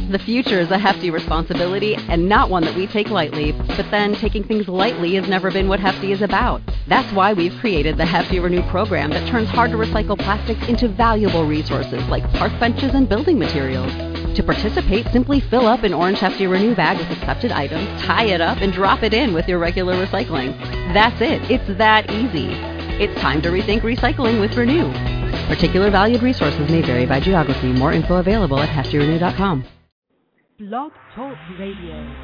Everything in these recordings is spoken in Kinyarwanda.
The future is a hefty responsibility and not one that we take lightly, but then taking things lightly has never been what Hefty is about. That's why we've created the Hefty Renew program that turns hard to recycle plastics into valuable resources like park benches and building materials. To participate, simply fill up an orange Hefty Renew bag with accepted items, tie it up, and drop it in with your regular recycling. That's it. It's that easy. It's time to rethink recycling with Renew. Particular valued resources may vary by geography. More info available at heftyrenew.com. Blog Talk Radio.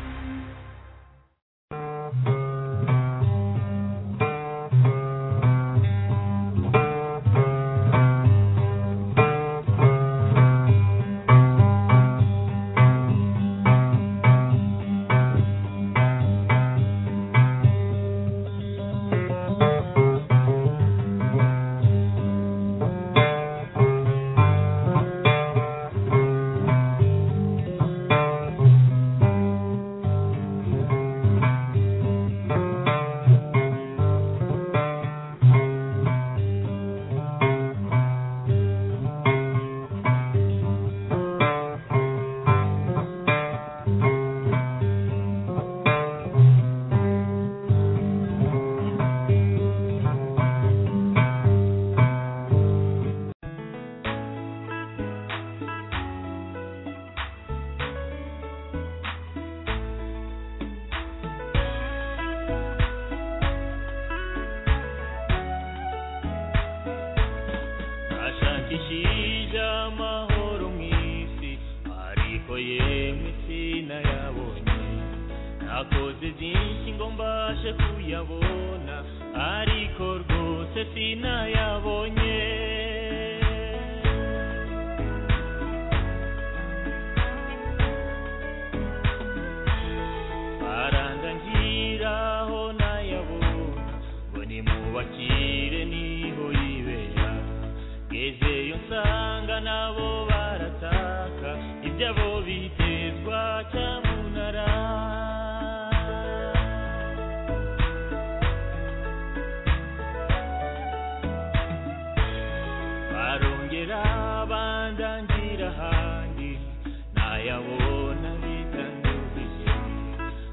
ashakishiza amahoro mu isi ariko yemwe sinayabonye nakoze byinshi ngo mbashe kuyabona ariko rwose sinayabonye arandangira aho nayabona ngo nimubakire niho yibera ngezeyo nsanga nabo barataka ibyabo bitezwa cyamunara barongera bandangira ahandi nayabona bitandukije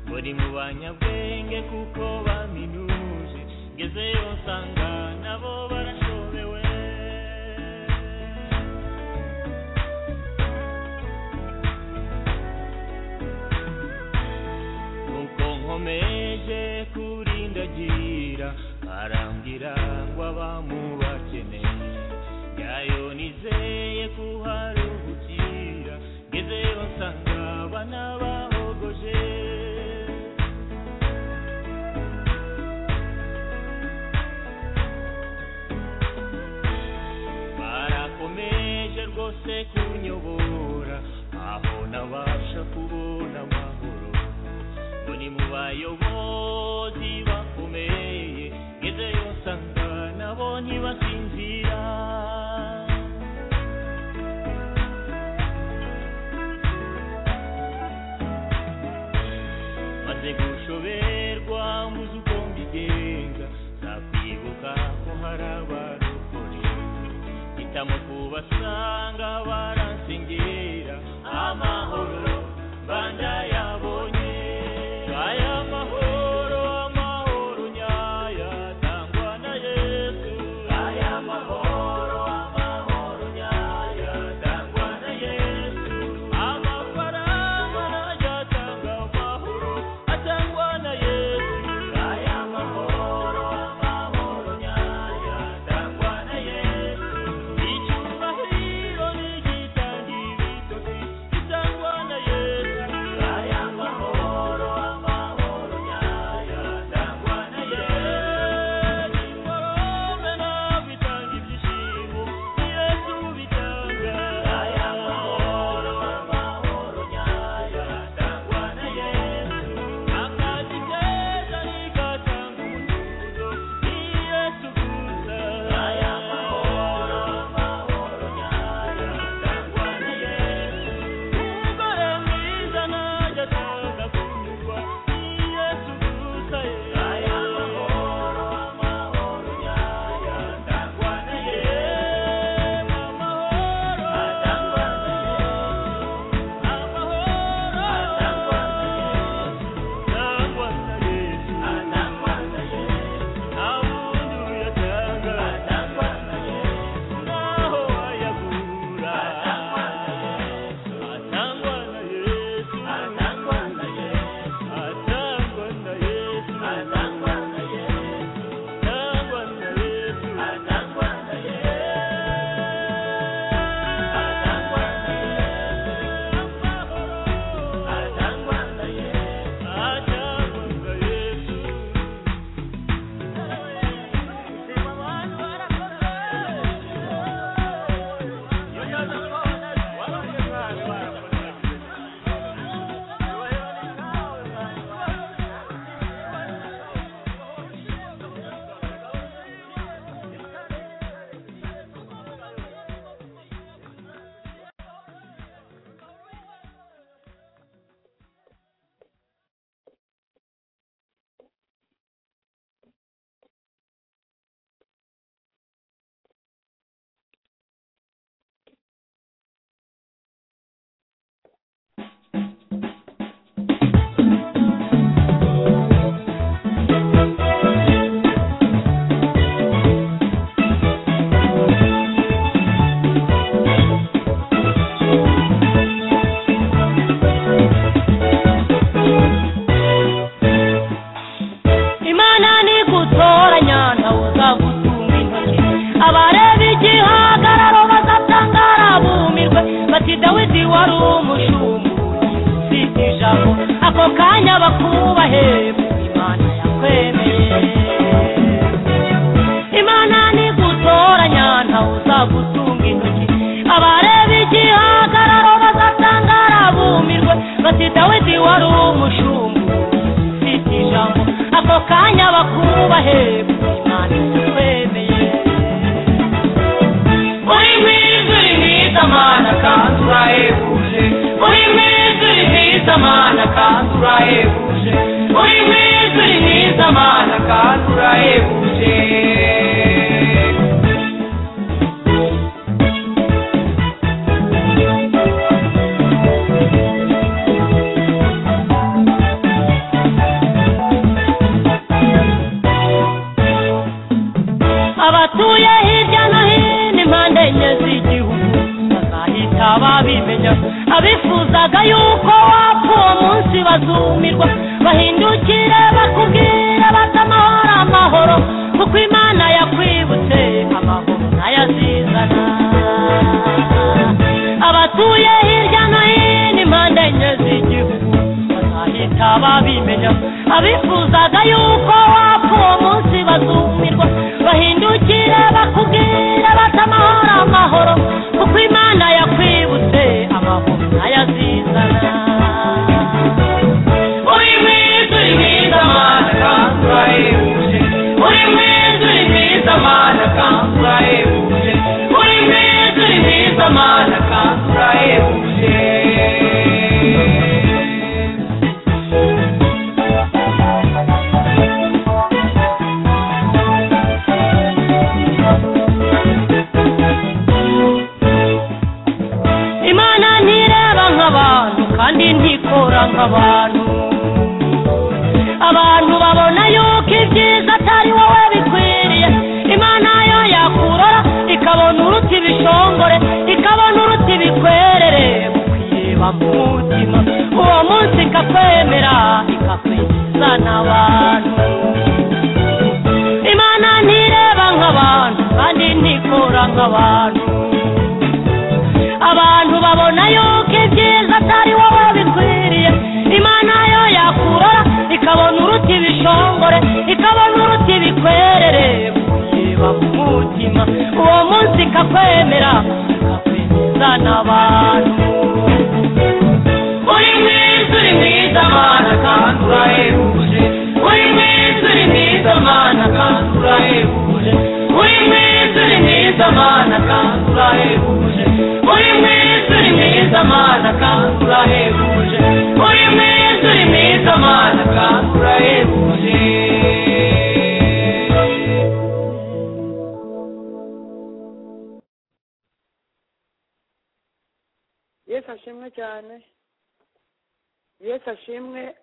muri mu banyabwenge kuko baminuje ngezeyo nsanga nabo barashobewe nuko nkomeje kurindagira arambwira ngo abamubakeneye yayo nizeye kuharuhukira ngezeyo nsanga banabahogoje barakomeje rwose kunyobora aho nabasha kubona amahoro ngo ni mu bayobozi bakomeye ngezeyo nsanga nabo ntibasinzira maze gushoberwa muzi uko mbigenza nzakwibuka ko hari abarokore hitamo kubasanga baransengera amahoro bandayabonye aya mahoro amahoro nyaya tangwa na yesu aya mahoro amahoro nyaya tangwa na yesu amafaranga yatanga amahoro atangwa na yesu aya mahoro amahoro nyaya tangwa na yesu icyubahiro nigitanga ibitotsi gitangwa ako kanya bakubahe imana yakwemeye imana nigutoranya ntawe uzagutunga intoki abareba igihagararo bazatangara bumirwe bati dawidi wari umushumbu ufite ijambo ako kanya bakubahe imana yakwemeye uri mwiza uri mwiza mana kandi urahebuje uri mwiza uri mwiza mana kandi urahebuje uri mwiza uri mwiza mana kandi urahebuje abatuye hirya no hino impande enye z'igihugu bazahita babimenya abifuzaga yuko wapfa uwo munsi bazumirwa bahindukire bakubwire bati amahoro amahoro kuko imana yakwibutse amahoro ntayazizana abatuye hirya no hino impande enye z'igihugu bazahita babimenya abifuzaga yuko wapfa uwo munsi bazumirwa bahindukire bakubwire bati amahoro amahoro kuko imana yakwibutse amahoro ntayazizana uri mwiza uri mwiza mana kandi urahebuje uri mwiza uri mwiza mana kandi urahebuje uri mwiza uri mwiza mana kandi urahebuje imana ntireba nk'abantu kandi ntikora nk'abantu abantu babona yuko ibyiza atari wowe bikwiriye imana yo yakurora ikabona uruta ibishongore ikabona uruta ibikwerere kwireba mu mutima uwo munsi ikakwemera ikakwemeza n'abantu imana ntireba nk'abantu kandi ntikora nk'abantu abantu babona yuko ibyiza atari wowe bikwiriye imana yo yakurora ikabona uruta ibishongore ikabona uruta ibikwerere kureba mu mutima uwo munsi ikakwemera ikakwemeza n'abantu uri mwiza uri mwiza mana kandi urahebuje uri mwiza uri mwiza mana kandi urahebuje uri mwiza uri mwiza mana kandi urahebuje uri mwiza uri mwiza mana kandi urahebuje uri mwiza uri mwiza mana kandi urahebuje yesu ashimwe cyane yesu ashimwe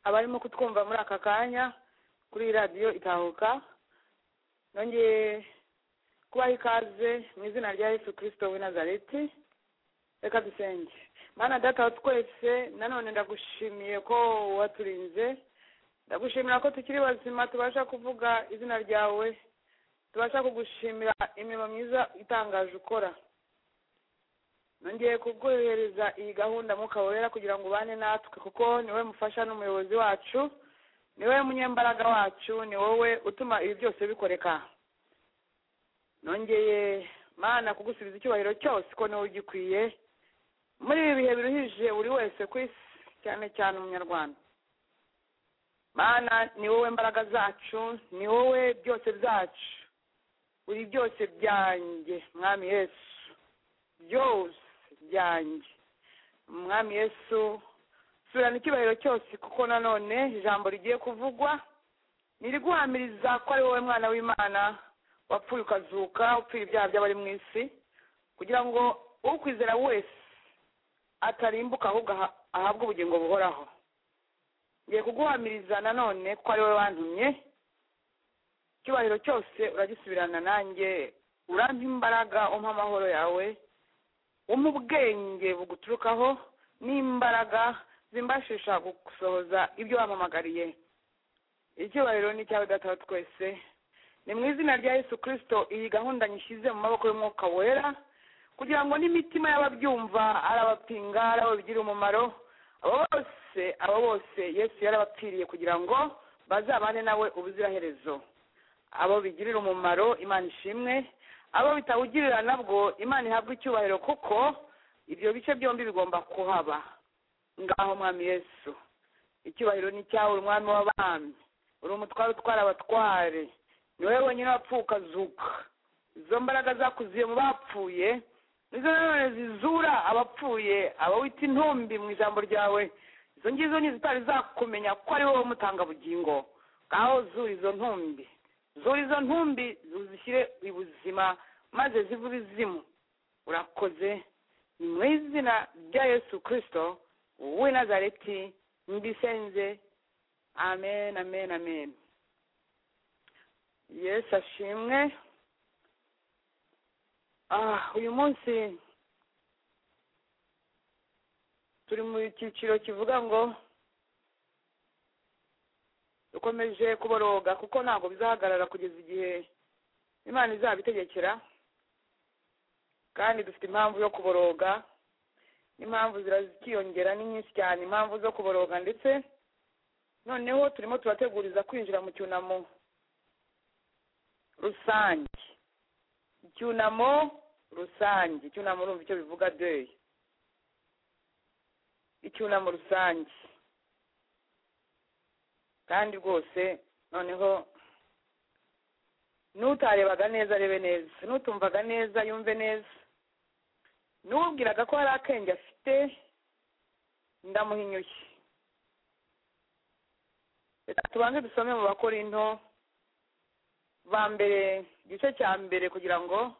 abarimo kutwumva muri aka kanya kuri iyi radiyo itahuka nongeye kubaha ikaze mu izina rya yesu kirisito w'i nazareti reka dusenge mana data wa twese nanone ndagushimiye ko waturinze ndagushimira ko tukiri bazima tubasha kuvuga izina ryawe tubasha kugushimira imirimo myiza itangaje ukora nongeye kuguhereza iyi gahunda mwuka wera kugira ngo ubane natwe kuko ni wowe mufasha n'umuyobozi wacu ni wowe munyembaraga wacu ni wowe utuma ibi byose bikoreka nongeye mana kugusubiza icyubahiro cyose ko niwe ugikwiye muri ibi bihe biruhije buri wese ku isi cyane cyane umunyarwanda mana ni wowe mbaraga zacu ni wowe byose byacu buri byose byanjye mwami yesu byose byanjye mwami yesu subirana icyubahiro cyose kuko nanone ijambo rigiye kuvugwa niriguhamiriza ko ari wowe mwana w'imana wapfuye ukazuka upfira ibyaha by'abari mu isi kugira ngo ukwizera wese atarimbuka ahubwo aha- ahabwe ubugingo buhoraho ngiye kuguhamiriza nanone ko ari wowe wantumye icyubahiro cyose uragisubirana nanjye urampa imbaraga umpa amahoro yawe umpa ubwenge buguturukaho n'imbaraga zimbashisha gusohoza ibyo wampamagariye icyubahiro ni icyawe data wa twese ni mu izina rya yesu kirisito iyi gahunda nyishyize mu maboko y'umwuka wera kugira ngo n'imitima y'ababyumva ari abapinga ari ababigira umumaro abo bose abo bose yesu yarabapfiriye kugira ngo bazabane nawe ubuziraherezo abo bigirira umumaro imana ishimwe abo bitawugirira nabwo imana ihabwa icyubahiro kuko ibyo bice byombi bigomba kuhaba ngaho mwami yesu icyubahiro ni icyawe umwami w'abami uri umutware utwara abatware ni wowe wenyine wapfuye ukazuka izo mbaraga zakuziye mu bapfuye nizo nanone zizura abapfuye abawita intumbi mu ijambo ryawe izo ngizo ni zitari zakumenya ko ari wowe umutanga bugingo ngaho zura izo ntumbi zura izo ntumbi uzishyire ibuzima maze zive ibizimu urakoze ni mu izina rya yesu kirisito w'i nazareti mbisenze amen amen amen yesu ashimwe ah uyu munsi turi mu cyiciro kivuga ngo dukomeje kuboroga kuko ntabwo bizahagarara kugeza igihe imana izabitegekera kandi dufite impamvu yo kuboroga n'impamvu zikiyongera ni nyinshi cyane impamvu zo kuboroga ndetse noneho turimo turateguriza kwinjira mu cyunamo rusange icyunamo rusange icyunamo urumva icyo bivuga deyi icyunamo rusange kandi rwose noneho n'utarebaga neza arebe neza n'utumvaga neza yumve neza n'ubwiraga ko hari akenge afite ndamuhinyuye reka tubanze dusome mu bakorinto ba mbere igice cya mbere kugira ngo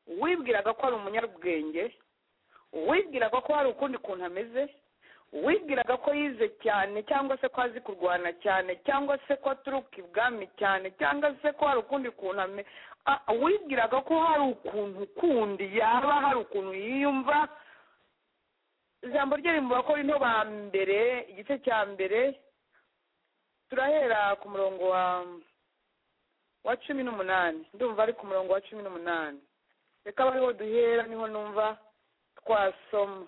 uwibwiraga ko ari umunyabwenge uwibwiraga ko hari ukundi kuntu ameze uwibwiraga ko yize cyane cyangwa se ko azi kurwana cyane cyangwa se ko aturuka ibwami cyane cyangwa se ko hari ukundi kuntu ameze uwibwiraga ko hari ukuntu kundi yaba hari ukuntu yiyumva ijambo rye mu bakorinto ba mbere igice cya mbere turahera ku murongo wa wa cumi n'umunani ndumva ari ku murongo wa cumi n'umunani reka aba ariho duhera niho numva twasoma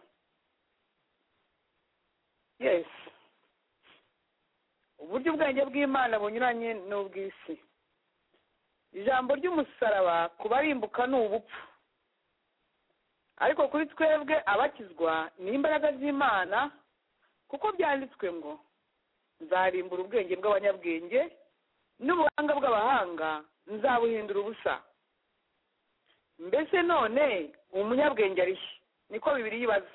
yes uburyo ubwenge bw'imana bunyuranye n'ubw'isi ijambo ry'umusaraba ku barimbuka ni ubupfu ariko kuri twebwe abakizwa ni imbaraga z'imana kuko byanditswe ngo nzarimbura ubwenge bw'abanyabwenge n'ubuhanga bw'abahanga nzabuhindura ubusa mbese none umunyabwenge arihe niko bibiri yibaza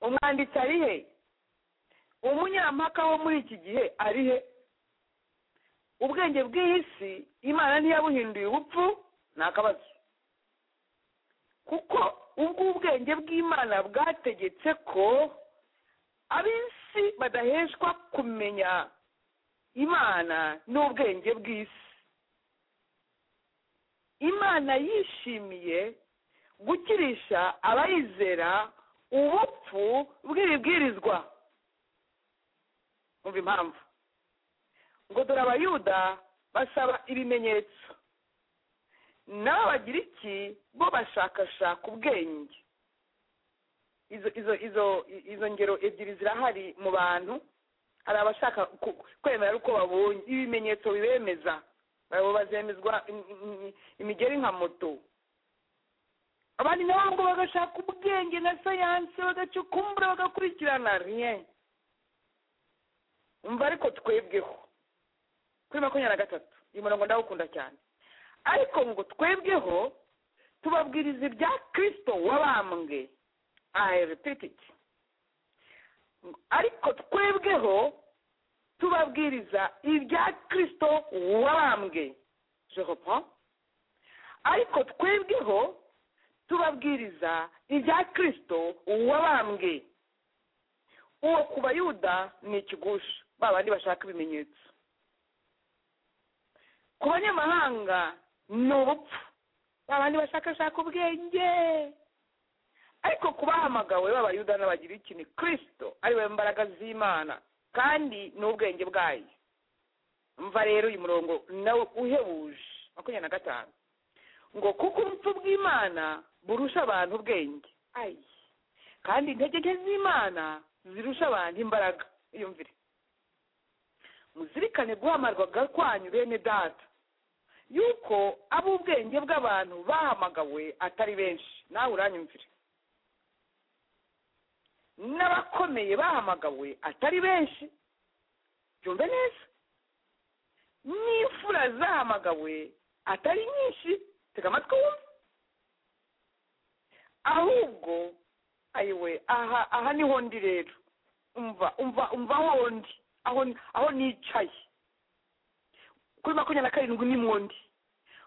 umwanditsi arihe umunyampaka wo muri iki gihe arihe ubwenge bw'iyi si imana ntiyabuhinduye ubupfu ni akabazo kuko ubwo ubwenge bw'imana bwategetse ko ab'isi badaheshwa kumenya imana n'ubwenge bw'isi imana yishimiye gukirisha abayizera ubupfu bw'ibibwirizwa umva impamvu ngo dore abayuda basaba ibimenyetso n'abagira iki bo bashakashaka ubwenge izo izo izo izo ngero ebyiri zirahari mu bantu hari abashaka kwemera uko babonye ibimenyetso bibemeza abo bazemezwa imigeri nka moto abandi nabo ngo bagashaka ubwenge na sayansi bagacukumbura bagakurikirana riye umva ariko twebweho kuri makumyabiri na gatatu uyu murongo ndawukunda cyane ariko ngo twebweho tubabwiriza ibya kirisito wabambwe repititi ariko twebweho tubabwiriza ibya kirisito wabambwe jehopo ariko twebweho tubabwiriza ibya kirisito wabambwe uwo ku bayuda ni ikigusha ba bandi bashaka ibimenyetso ku banyamahanga ni ubupfu ba bandi bashakashaka ubwenge ariko ku bahamagawe b'abayuda n'abagira ikintu kirisito ari we mbaraga z'imana kandi ni ubwenge bwayo mva rero uyu murongo nawe uhebuje makumyabiri na gatanu ngo kuko ubupfu bw'imana burusha abantu ubwenge kandi intege nke z'imana zirusha abantu imbaraga yumvire muzirikane guhamagarwa kwanyu bene data yuko ab'ubwenge bw'abantu bahamagawe atari benshi nawe uranyumvire n'abakomeye bahamagawe atari benshi byumve neza n'imfura zahamagawe atari nyinshi tega amatwi wumve ahubwo ayiwe aha aha niho ndi rero umva umva umva aho ndi aho aho nicaye kuri makumyabiri na karindwi ni ndi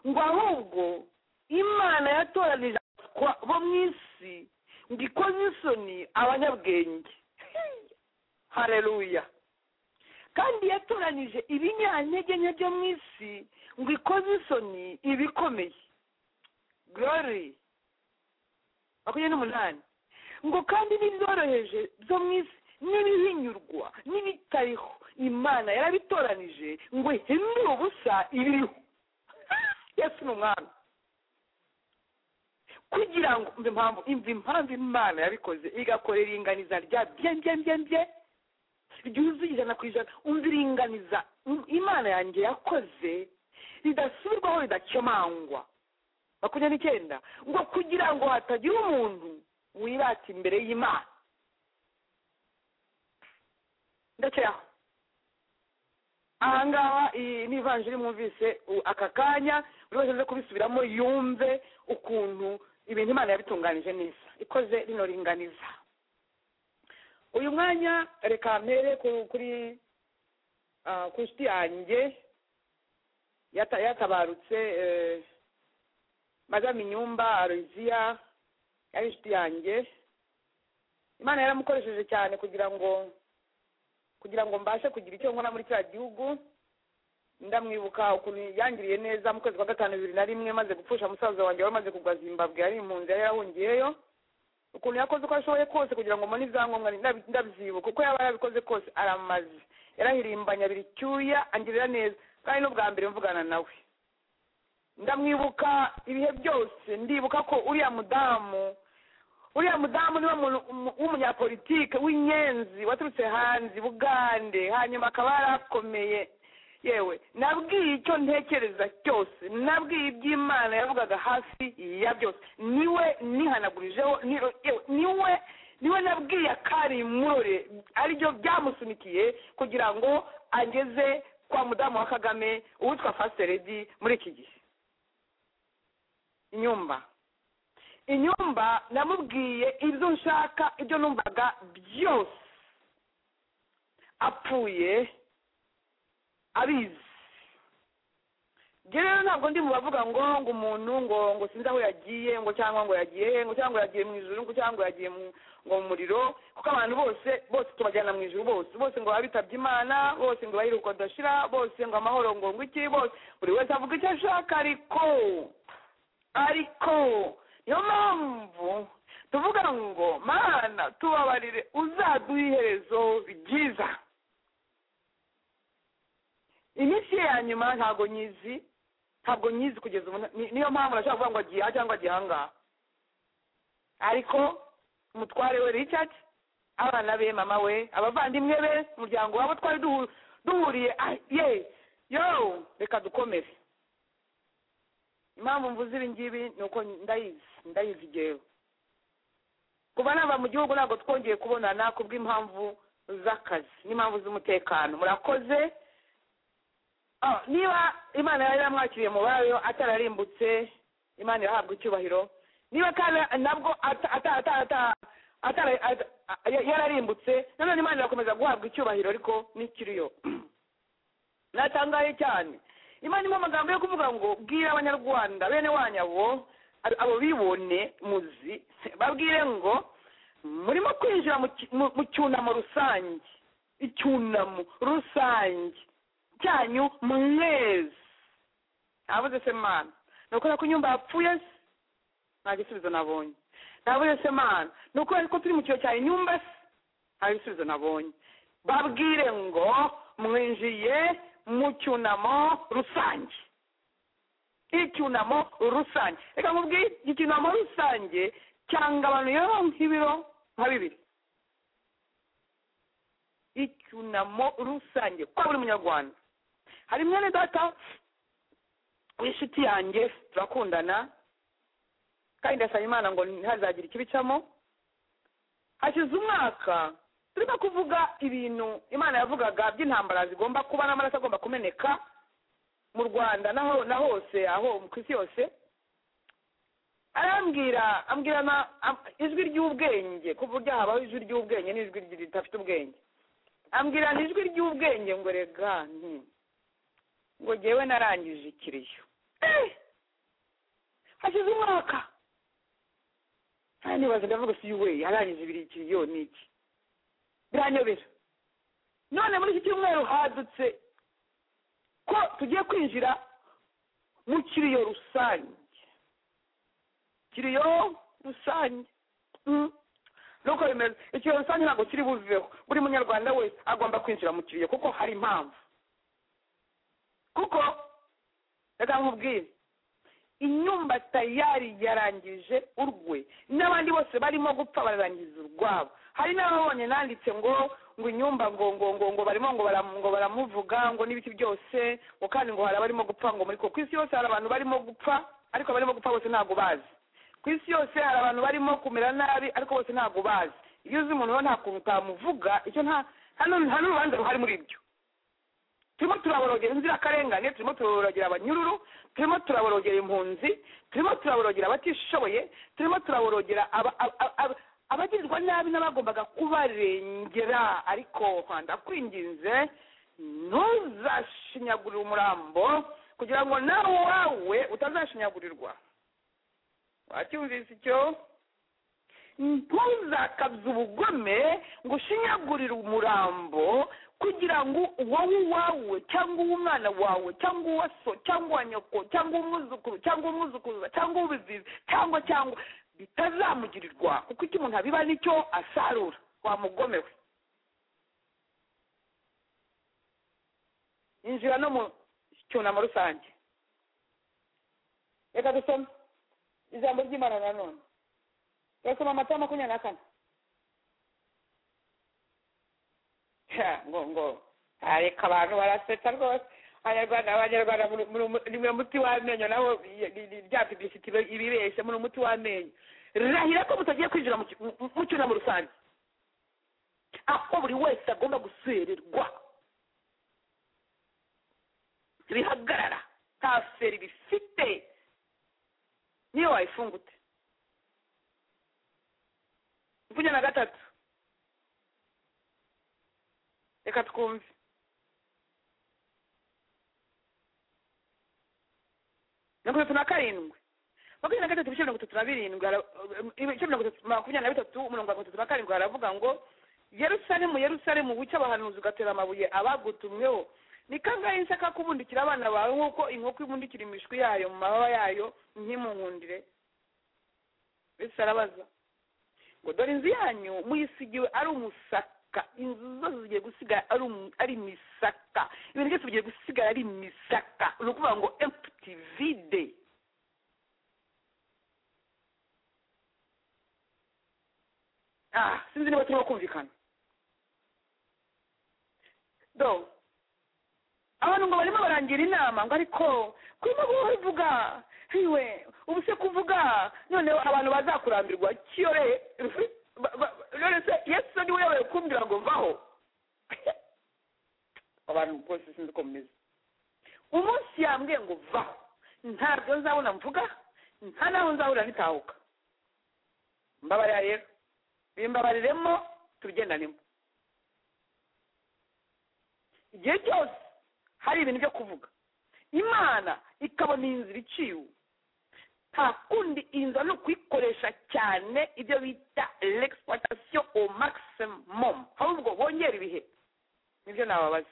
ngo ahubwo imana yatoranije bo mu isi ngo ikoze isoni abanyabwenge hareruya kandi yatoranije ibinyantege nke byo mu isi ngo ikoze isoni ibikomeye gorori makumyabiri n'umunani ngo kandi n'ibyoroheje byo mu isi n'ibihinyurwa n'ibitariho imana yarabitoranije ngo ihindure ubusa ibiriho yesu ni umwami kugira ngo impamvu imva impamvu imana yabikoze igakora iringaniza rya byembyembyembye ryuzuye ijana ku ijana umva iringaniza imana yanjye yakoze ridasubirwaho ridakemangwa makumyabiri n'icyenda ngo kugira ngo hatagira umuntu wirata imbere y'imana ndakiraho ahangaha ni ivanjiri mwumvise aka kanya buri wese aze kubisubiramo yumve ukuntu ibintu imana yabitunganije neza ikoze rino ringaniza uyu mwanya reka mpere kuri kusiti yanjye yatabarutse madame inyumba aroziya yari inshuti yanjye imana yaramukoresheje cyane kugira ngo kugira ngo mbashe kugira icyo nkora muri kiriya gihugu ndamwibuka ukuntu yangiriye neza mu kwezi kwa gatanu bibiri na rimwe maze gupfusha musaza wanjye wari umaze kugwa zimbabwe yari impunzi yari yarahungiyeyo ukuntu yakoze uko ashoboye kose kugira ngo mbone ibyangombwa ndabyibuka uko yaba yarabikoze kose aramaze yarahirimbanya biri cyuya angirira neza kandi n'ubwa mbere mvugana nawe ndamwibuka ibihe byose ndibuka ko uriya mudamu uriya mudamu niwe w'umunyapolitike w'inyenzi waturutse hanze bugande hanyuma akaba yarakomeye yewe nabwiye icyo ntekereza cyose nabwiye iby'imana yavugaga hafi ya byose niwe nihanagurijeho niwe niwe nabwiye akari murore aribyo byamusunikiye kugira ngo ageze kwa mudamu wa kagame uwitwa faseredi muri iki gihe inyumba inyumba namubwiye ibyo nshaka ibyo numvaga byose apfuye abizi rero ntabwo ndi mu bavuga ngo ngo umuntu ngo ngo sinzi aho yagiye ngo cyangwa ngo yagiye he ngo cyangwa yagiye mu ijoro ngo cyangwa yagiye ngo mu muriro kuko abantu bose bose tubajyana mu ijoro bose bose ngo babe bitabye imana bose ngo bayiruko udashira bose ngo amahoro ngo ngo iki bose buri wese avuga icyo ashaka ariko ariko niyo mpamvu tuvuga ngo mana tubabarire uzaduha iherezo ryiza iminsi ye ya nyuma ntabwo nyizi ntabwo nyizi kugeza ubu niyo mpamvu urashobora kuvuga ngo agiye aha cyangwa agiye ahangaha ariko umutware we richard abana be mama we abavandimwe be umuryango wabo twari duhuriye ye yo reka dukomere impamvu mvuze ibi ngibi ni uko ndayizi ndayizi igewe kuba nava mu gihugu ntabwo twongeye kubonana ku bw'impamvu z'akazi n'impamvu z'umutekano murakoze niba imana yari yaramwakiriye mu bayo atararimbutse imana irahabwa icyubahiro niba kandi nabwo yararimbutse nanone imana irakomeza guhabwa icyubahiro ariko n'ikiriyo natangaye cyane imana irimo amagambo yo kuvuga ngo bwira abanyarwanda bene wanyabo abo bibone muzi babwire ngo murimo kwinjira mu cyunamo rusange icyunamo rusange cyanyu mwezi ntabuze se mana ni ukubera ko inyumba yapfuye se nta gisubizo nabonye ntabuze se mana ni ukubera ko turi mu kiyo cya inyumba se nta gisubizo nabonye babwire ngo mwinjiye mu cyunamo rusange icyunamo rusange reka nkubwire icyunamo rusange cyanga abantu rero nk'ibiro nka bibiri icyunamo rusange kwa buri munyarwanda hari mwene data w'inshuti yanjye turakundana kandi ndasaba imana ngo ntihazagira ikibicamo hashize umwaka turimo kuvuga ibintu imana yavugaga by'intambara zigomba kuba n'amaraso agomba kumeneka mu rwanda naho na hose aho ku isi yose arambwira ambwirana am- ijwi ry'ubwenge ku buryo habaho ijwi ry'ubwenge n'ijwi ry- ridafite ubwenge ambwirana ijwi ry'ubwenge ngo rega nti ngo jyewe narangije ikiriyo Eh! hashize umwaka kandi nibaza ndavuga si we yarangije ibiri ikiriyo ni iki biranyobera none muri iki cyumweru hadutse ko tugiye kwinjira mu kiriyo rusange kiriyo rusange Mm. nuko bimeze ikiriyo rusange ntabwo kiri buveho buri munyarwanda wese agomba kwinjira mu kiriyo kuko hari impamvu kuko reka nkubwire inyumba tayari yarangije urwe n'abandi bose barimo gupfa bararangiza urwabo hari n'ababonye nanditse ngo ngo inyumba ngo ngo ngo ngo barimo ngo baram- ngo baramuvuga ngo n'ibiti byose ngo kandi ngo hari abarimo gupfa ngo muri ko ku isi yose hari abantu barimo gupfa ariko abarimo gupfa bose ntabwo bazi ku isi yose hari abantu barimo kumera nabi ariko bose ntabwo bazi iyo uzi umuntu rero nta kuntu utamuvuga icyo nta nta n'uru- nta n'urubanza ruhari muri ibyo turimo turaborogera inzirakarengane turimo turaborogera abanyururu turimo turaborogera impunzi turimo turaborogera abatishoboye turimo turaborogera aba- aba- aba- abagirwa nabi n'abagombaga kubarengera ariko ndakwinginze ntuzashinyagurire umurambo kugira ngo nawe wawe utazashinyagurirwa wacyumvise icyo ntuzakabye ubugome ngo ushinyagurire umurambo kugira ngo wowe uwawe cyangwa uw'umwana wawe cyangwa uwa so cyangwa uwa nyoko cyangwa uw'umwuzukuru cyangwa uw'umwuzukuruza cyangwa uw'ubizizi cyangwa cyangwa bitazamugirirwa kuko icyo umuntu abiba nicyo asarura wamugomewe injira no mu cyunamo rusange reka dusome ijambo ry'imana nanone turasoma amata makumyabiri na kane Ha, ngo ngo Ah, reka abantu barasetsa rwose abanyarwanda abanyarwanda muri- muri- muri- ni umuti w'amenyo naho y- y- y- rya pibisiti ibe- ibibeshya muri umuti w'amenyo rirahira ko mutagiye kwinjira mu cy- mu- mu cyunamo rusange aho buri wese agomba gusererwa bihagarara nta feri bifite niyo wayifungute makumyabiri na gatatu reka twumve mirongo itatu na karindwi makumyabiri na gatatu ibice mirongo itatu na birindwi hara- ibice mirongo itatu makumyabiri na bitatu umurongo wa mirongo itatu na karindwi haravuga ngo yerusalemu yerusalemu wica abahanuzi ugatera amabuye abagutumweho ni kangahe se kakubundikira abana bawe nk'uko inkoko ibundikira imishwi yayo mu mababa yayo ntimunkundire ese arabaza ngo dore inzu yanyu muyisigiwe ari umusaka inzu zose zigiye gusigara ari umu- ari imisaka ibintu byose bigiye gusigara ari imisaka ni ukuvuga ngo empty vide ah sinzi niba turimo kumvikana do abantu ngo barimo barangira inama ngo ariko kurimo guhora uvuga iwe ubu se kuvuga noneho abantu bazakurambirwa kiyore ba- ba- none se yesu niwe yabaye kumbwira ngo vaho abantu bose sinzi uko mumeze umunsi yambwiye ngo vaho ntabyo nzabona mvuga nta naho nzabona nitahuka mbabarira rero bimbabariremo tubigendanemo igihe cyose hari ibintu byo kuvuga imana ikabona iyi nzira iciwe nta kundi inza ni ukuyikoresha cyane ibyo bita l'exploitation au maximum ahubwo bongera ibihe nibyo nababaza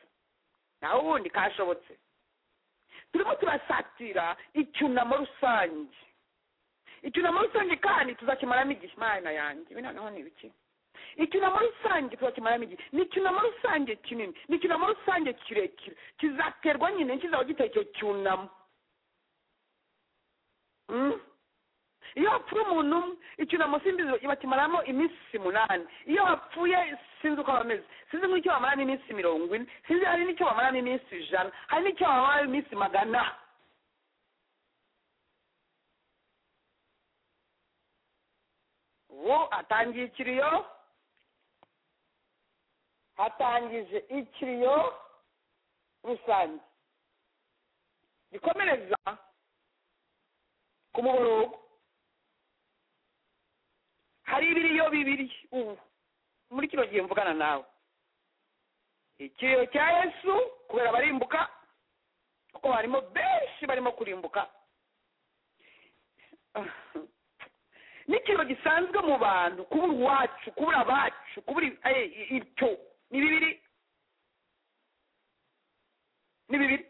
naho ubundi kashobotse turimo turasatira icyunamo rusange icyunamo rusange kandi tuzakimaramo igihe imana yanjye ibi noneho ni ibiki icyunamo rusange tuzakimaramo igihe ni icyunamo rusange kinini ni icyunamo rusange kirekire kizaterwa nyine kizaba giteye icyo cyunamo Mm. iyo hapfuye umuntu umwe icyunamo simbizi bakimaramo iminsi umunani iyo hapfuye sinzi uko bameze sinzi nk'icyo bamaramo iminsi mirongo ine sinzi hari n'icyo bamaramo iminsi ijana hari n'icyo bamaramo iminsi magana ubu atangiye ikiriyo atangije ikiriyo rusange gikomereza ku muborogo hari ibiriyo bibiri ubu muri kino gihe mvugana nawe ikiriyo cya yesu kubera barimbuka kuko harimo benshi barimo kurimbuka n'ikiriyo gisanzwe mu bantu kubura uwacu kubura abacu kubura ibyo ni bibiri ni bibiri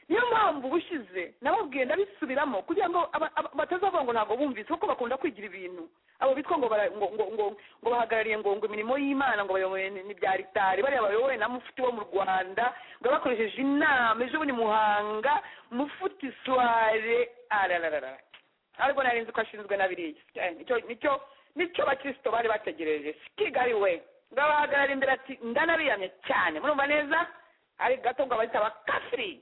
niyo mpamvu ubushize nababwiye ndabisubiramo kugira ngo batazavuga ngo ntabwo bumvise kuko bakunda kwigira ibintu abo bitwa ngo ngo bahagarariye ngo ngo imirimo y'imana ngo bayoboye ni bya ritari bariya bayoboye na mufuti wo mu rwanda ngo bakoresheje inama ejo bundi muhanga mufuti suware arararara ariko nari nzi ko ashinzwe na biriya nicyo nicyo bakirisito bari bategereje sikigari we ngo abahagarara imbere ati ndanabiyamye cyane murumva neza ari gato ngo abahita bakafiri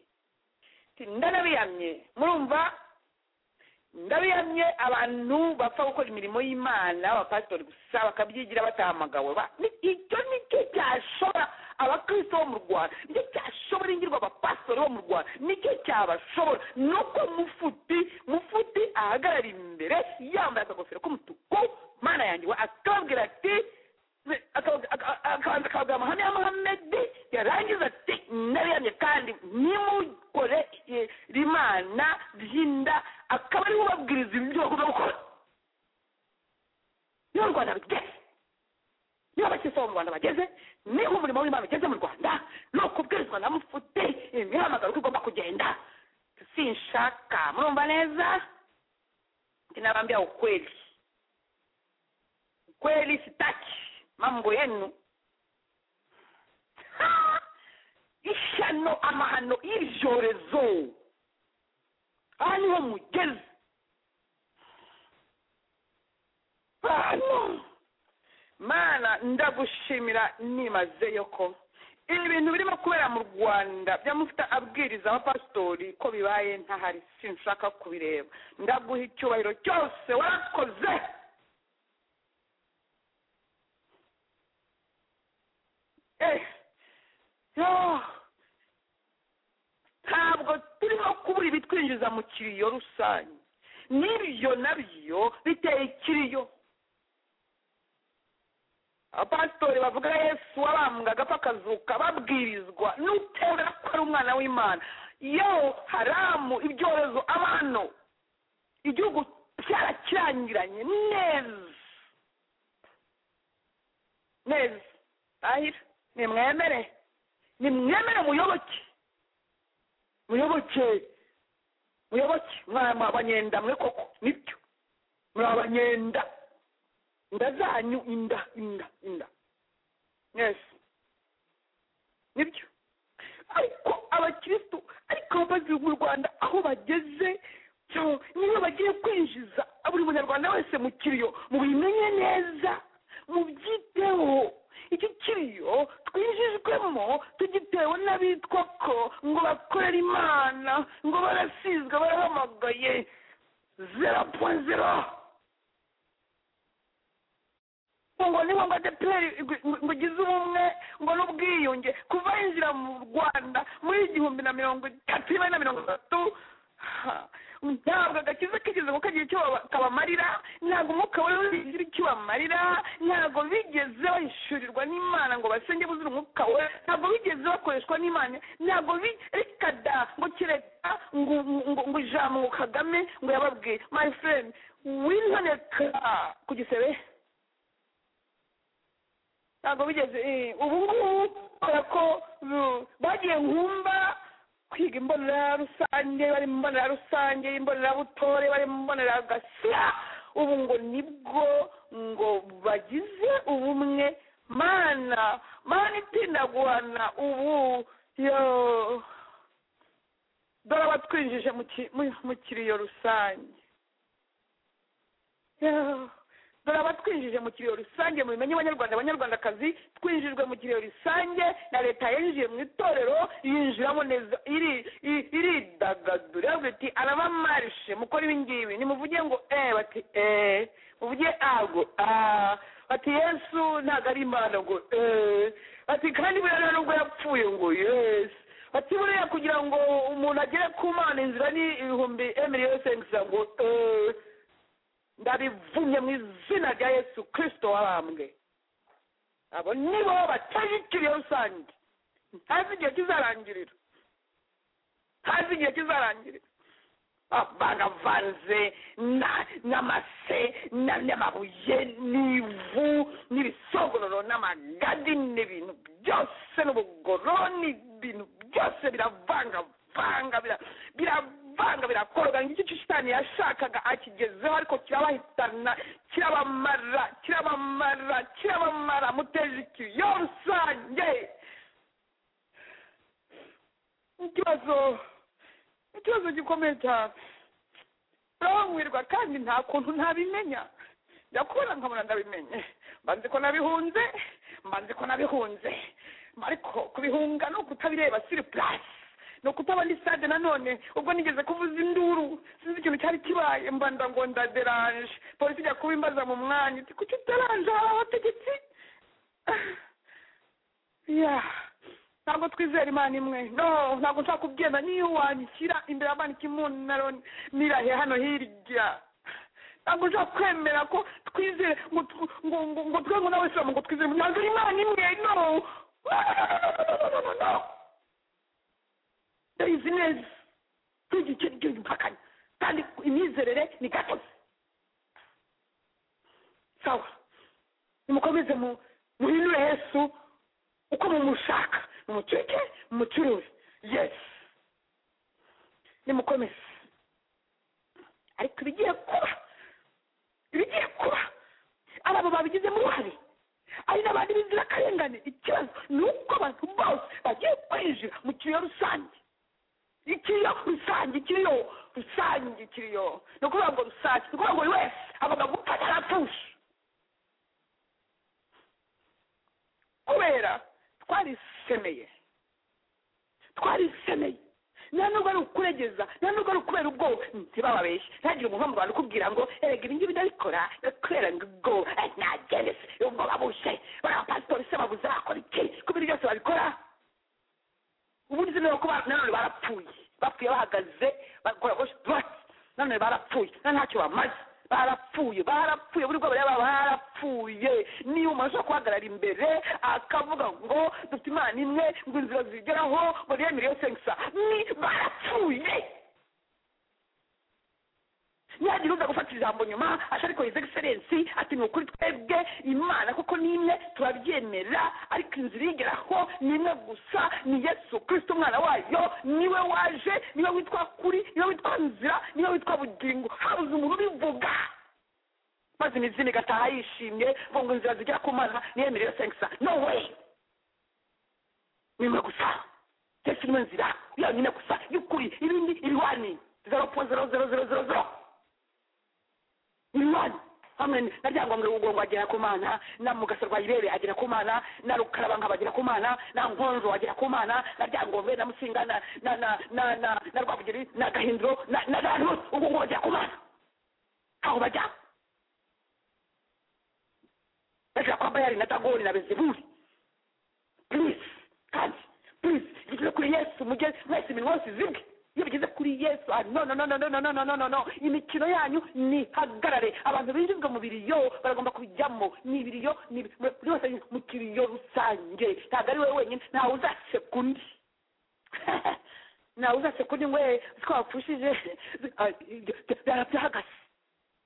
ndanabiyamye murumva ndabiyamye abantu bapfa gukora imirimo y'imana abapasitori gusa bakabyigira batahamagawe icyo nicyo cyashobora abakristo bo mu rwanda nicyo cyashobora ingirwa abapasitori bo mu rwanda nicyo cyabashobora ni uko mufuti mufuti ahagarara imbere yambaye akagofero k'umutuku mana yanjye we akababwira ati akabanza akabwira amahame y'amahamedi yarangiza ati nabiyamye kandi nimukore rimana ry'inda akaba ariwe ubabwiriza ibyo bagomba gukora niho u rwanda rugeze niho abakirisitu bo mu rwanda bageze niho umurimo w'imana ugeze mu rwanda ni ukubwirizwa na mufute imihamagaro uko igomba kugenda sinshaka murumva neza nabambira ukweli ukweli sitaki mambo yenu ishyano amahano y'ibyorezo aha niho mugeze hano mana ndagushimira nimazeyo ko ibi bintu birimo kubera mu rwanda byamufuta abwiriza abapasitori ko bibaye ntahari sinshaka kubireba ndaguha icyubahiro cyose warakoze ntabwo turimo kubura ibitwinjiza mu kiriyo rusange n'ibyo nabyo biteye ikiriyo abapasitori bavuga yesu wabambwaga apfa akazuka babwirizwa n'utera ko ari umwana w'imana yewe haramu ibyorezo abantu igihugu cyarakirangiranye neza neza ahira nimwemere nimwemere muyoboke muyoboke muyoboke mwari abanyenda mwe koko nibyo muri abanyenda inda zanyu inda inda inda yesi nibyo ariko abakirisitu ariko abapadiri mu rwanda aho bageze niyo bagiye kwinjiza buri munyarwanda wese mu kiriyo mubimenye neza mubyiteho iki kiriyo twinjijwemo tugitewe n'abitwa ko ngo bakorere imana ngo barasizwe barahamagaye zera po zera ngo ni ngo adeperi ngo ugize ubumwe ngo n'ubwiyunge kuva yinjira mu rwanda muri igihumbi na mirongo itatu na mirongo itatu ntabwo agakiza kigeze ngo kagira icyo kabamarira ntabwo umwuka we wigira icyo bamarira ntabwo bigeze bahishurirwa n'imana ngo basenge buzure umwuka we ntabwo bigeze bakoreshwa n'imana ntabwo reka da ngo kereka ngo ngo ijambo ngo kagame ngo yababwiye my friend winoneka ku gisebe ntabwo bigeze ubu ngubu ko bagiye nkumba kwiga imbonera rusange bari mu mbonera rusange imbonera bari mu mbonera gasya ubu ngo nibwo ngo bagize ubumwe mana mana itindaguhana ubu yo dore abatwinjije mu ki- mu- mu kiriyo rusange Yeah. dore abatwinjije mu kiriyo rusange mubimenye abanyarwanda abanyarwandakazi twinjijwe mu kiriyo rusange na leta yinjiye mu itorero yinjiramo neza iri- i- iridagadura iravuga iti arabamarishe mukora ibi ngibi nimuvuge ngo eh bati eh muvuge ago ah bati yesu ntabwo ari imana ngo eh bati kandi buriya nubwo yapfuye ngo yesu bati buriya kugira ngo umuntu agere ku mana inzira ni ibihumbi emiliyoni sengusa ngo eh ndabivumye mu izina rya yesu kirisito wabambwe abo nibo batajikiriye rusange ntazi igihe kizarangirira ntazi igihe kizarangirira Ah, baravanze na- n'amase na- n'amabuye n'ivu n'ibisogororo n'amagadi n'ibintu byose n'ubugoroni ibintu byose biravangavanga bira- biravanga birakorwa ngicyo icyo shitani yashakaga akigezeho ariko kirabahitana kirabamara kirabamara kirabamara muteje ikiyo rusange ikibazo ikibazo gikomeye cyane urabangwirwa kandi nta kuntu ntabimenya ndakubona nkabona ndabimenye mbanze ko nabihunze mbanze ko nabihunze ariko kubihunga ni ukutabireba siri purasi ni ukutaba ndi sitade nanone ubwo nigeze kuvuza induru sinzi ikintu cyari kibaye mbanda ngo ndaderanje polisi ijya kuba imbaza mu mwanya iti kuki uteranje hari abategetsi ya ntabwo twizera imana imwe no ntabwo nshaka kubyemera niyo wandikira imbere ya banki munaro nirahiye hano hirya ntabwo nshaka kwemera ko twizere ngo tu- ngo ngo ngo twe ngo n'abasilamu ngo twizere ntabwo ari imana imwe no ndayizi neza tuzi icyo ari cyo impakanya kandi imyizerere ni gatozi sawa nimukomeze mu- muhindure yesu uko mumushaka mumucike mumucuruze yesu nimukomeze ariko ibigiye kuba ibigiye kuba ari abo babigizemo uruhare ari n'abandi b'inzirakarengane ikibazo ni uko abantu bose bagiye kwinjira mu kiriyo rusange ikiriyo rusange ikiriyo rusange ikiriyo ni ukuvuga ngo rusange ni ukuvuga ngo buri wese agomba gupfa atarapfusha kubera twarisemeye twarisemeye nta nubwo ari ukuregeza nta nubwo ari ukubera ubwoba ntibababeshye ntagire umuntu wo mu rwanda ukubwira ngo erega ibi ngibi ndabikora kubera ngo ubwo nagenese ubwoba bushe bariya pasitori se babuze bakora iki kubera byose babikora ubundi se ko ba- nanone barapfuye bapfuye bahagaze bakora gauche droite nanone barapfuye na ntacyo bamaze barapfuye barapfuye buri bwabo yaba barapfuye niba umuntu ashobora guhagarara imbere akavuga ngo dufite imana imwe ngo inzira zigeraho ngo niyo miliyoni sengisa ni barapfuye ntiyagira uza gufata ijambo nyuma ati ariko hizi egiserensi ati ni ukuri twebwe imana kuko ni imwe turabyemera ariko inzira igeraho ni imwe gusa ni yesu kirisito umwana wayo niwe waje niwe witwa kuri niwe witwa nzira niwe witwa bugingo habuze umuntu ubivuga maze imizimu igataha yishimye ngo ngo inzira zigera ku mana niyo miliyoni sengisa no way ni imwe gusa yesu niwe nzira yonyine gusa y'ukuri ibindi ibihwani zero po zero zero zero zero zero imana hamwe na ryangombwa ugongo agera ku mana na mugasarwa ibere agera ku mana na rukarabankaba agera ku mana na nkonzo agera ku mana na ryangombe na musinga na na na na na na rwabugiri na gahindiro na na bantu ugongo bagera ku mana aho bajya bagera kwa bayari na dagoni na bezebuli please kandi please bigeze kuri yesu mujye mwese iminwa yose izibwe iyo bigeze kuri yesu ah, no no no no no no no no no no no imikino yanyu nihagarare abantu binjizwa mu biriyo baragomba kubijyamo ni ibiriyo ni ibi- buri wese ari mu kiriyo rusange ntabwo ari wowe wenyine ntawe uzaseka undi ntawe uzaseka undi ngo "Eh, twapfushije Ah, byahagaze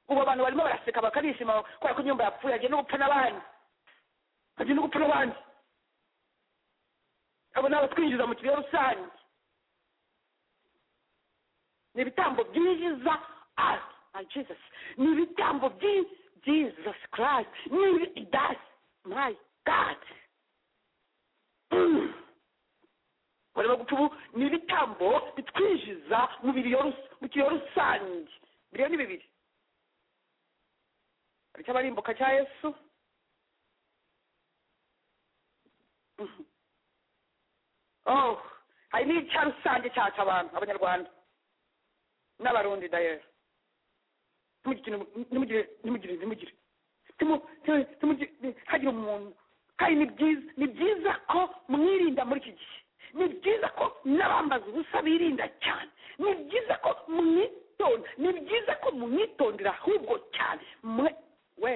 ubu abantu barimo baraseka bakanishima kubera ko inyumba yapfuye hagiye no gupfa n'abandi hagiye no gupfa n'abandi abo ni abatwinjiza mu kiriyo rusange ni ibitambo byinjiza ah ah, jesus ni ibitambo byi jesus christ ni ibi- that's my god Mm. barimo guca ubu ni ibitambo bitwinjiza mu biriyo rus- mu kiyo rusange biriyo ni bibiri hari icy'abarimbuka cya yesu Mhm. oh hari n'icya rusange cyaca abantu abanyarwanda n'abarundi dayero ntimugire ntimugire ntimugire ntimugire Timu- timu- timugi- ni- hagire umuntu kandi ni byiza ni byiza ko mwirinda muri iki gihe ni byiza ko n'abambaza ubusa birinda cyane ni byiza ko mwitonda ni byiza ko mwitondera ahubwo cyane mwe we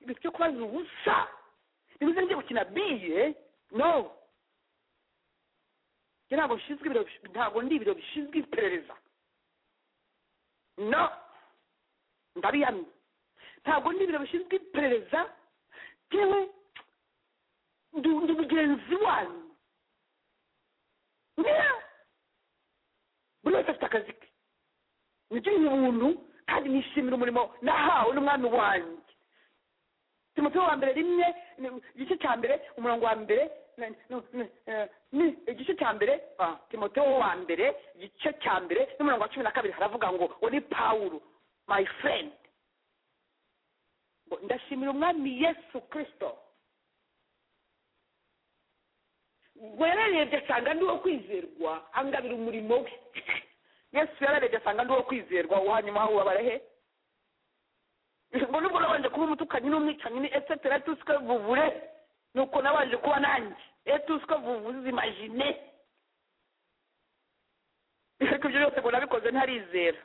ibintu byo kubaza ubusa bimeze nk'ibyo gukina biye no njye ntabwo nshinzwe ibiro ntabwo ndi ibiro bishinzwe iperereza no ndabiyamye ntabwo ndi ibiro bishinzwe iperereza yewe ndi ndi mugenzi wanyu mbega buri wese afite akazi ke nibyo ni ubuntu kandi nishimira umurimo nahawe n'umwami wanjye timoteo wa mbere rimwe ni- igice cya mbere umurongo wa mbere na- na- na- eh, ni igice cya mbere ah, timoteo wa mbere igice cya mbere n'umurongo wa cumi na kabiri haravuga ngo uwo ni pawulo my friend Ngo, ndashimira umwami yesu kirisito wararebye asanga ndi uwo kwizerwa angabira umurimo we yesu yararebye asanga ndi uwo kwizerwa uwo hanyuma ubabara he ngo nubwo nabanje kuba umutukanyi n'umwicanyi ni esetera tuswe vuvure nuko nabanje kuba nanjye etuswe vuvuze imajine ariko ibyo byose ngo nabikoze ntarizera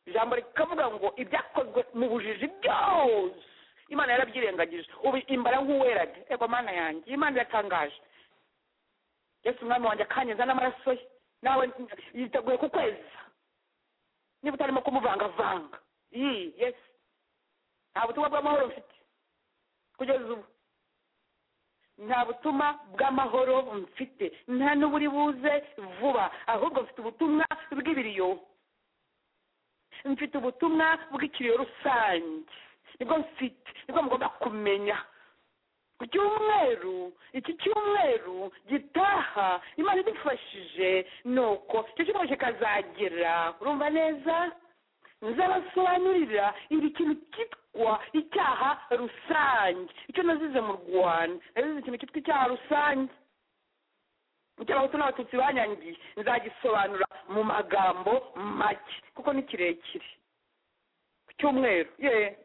ijambo rikavuga ngo ibyakozwe mu bujiji byose imana yarabyirengagije ubu imbara nk'uwerade ego mana yanjye imana iratangaje yesu umwami wanjye akanyeza n'amaraso ye nawe yiteguye kukweza niba utarimo kumuvangavanga iyi yesu nta butumwa bw'amahoro mfite kugeza ubu nta butumwa bw'amahoro mfite nta n'uburi buze vuba ahubwo mfite ubutumwa bw'ibiriyo mfite ubutumwa bw'ikiriyo rusange nibwo mfite nibwo mugomba kumenya ku cyumweru iki cyumweru gitaha imana idufashije nuko icyo cyumweru kikazagera urumva neza nzabasobanurira iri kintu cyitwa icyaha rusange icyo nazize mu rwanda nazize ikintu cyitwa icyaha rusange icyo abahutu n'abatutsi banyangiye nzagisobanura mu magambo make kuko ni kirekire ku cyumweru ye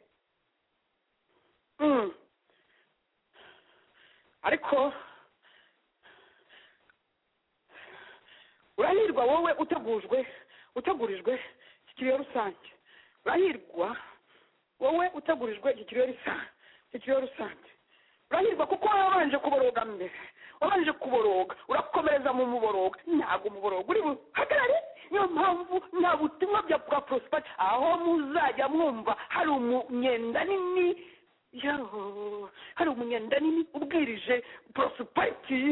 Mm. ariko urahirwa wowe utegujwe utegurijwe iki kiriyo rusange urahirwa wowe utegurijwe iki kiriyo rusange iki kiriyo rusange urahirwa kuko wabanje kuboroga mbere wabanje kuboroga urakomereza mu muboroga ntabwo umuboroga uri buhagarare niyo mpamvu nta butumwa bya bwa porosipari aho muzajya mwumva hari umunyenda nini yoo hari umunyenda nini ubwirije porosipati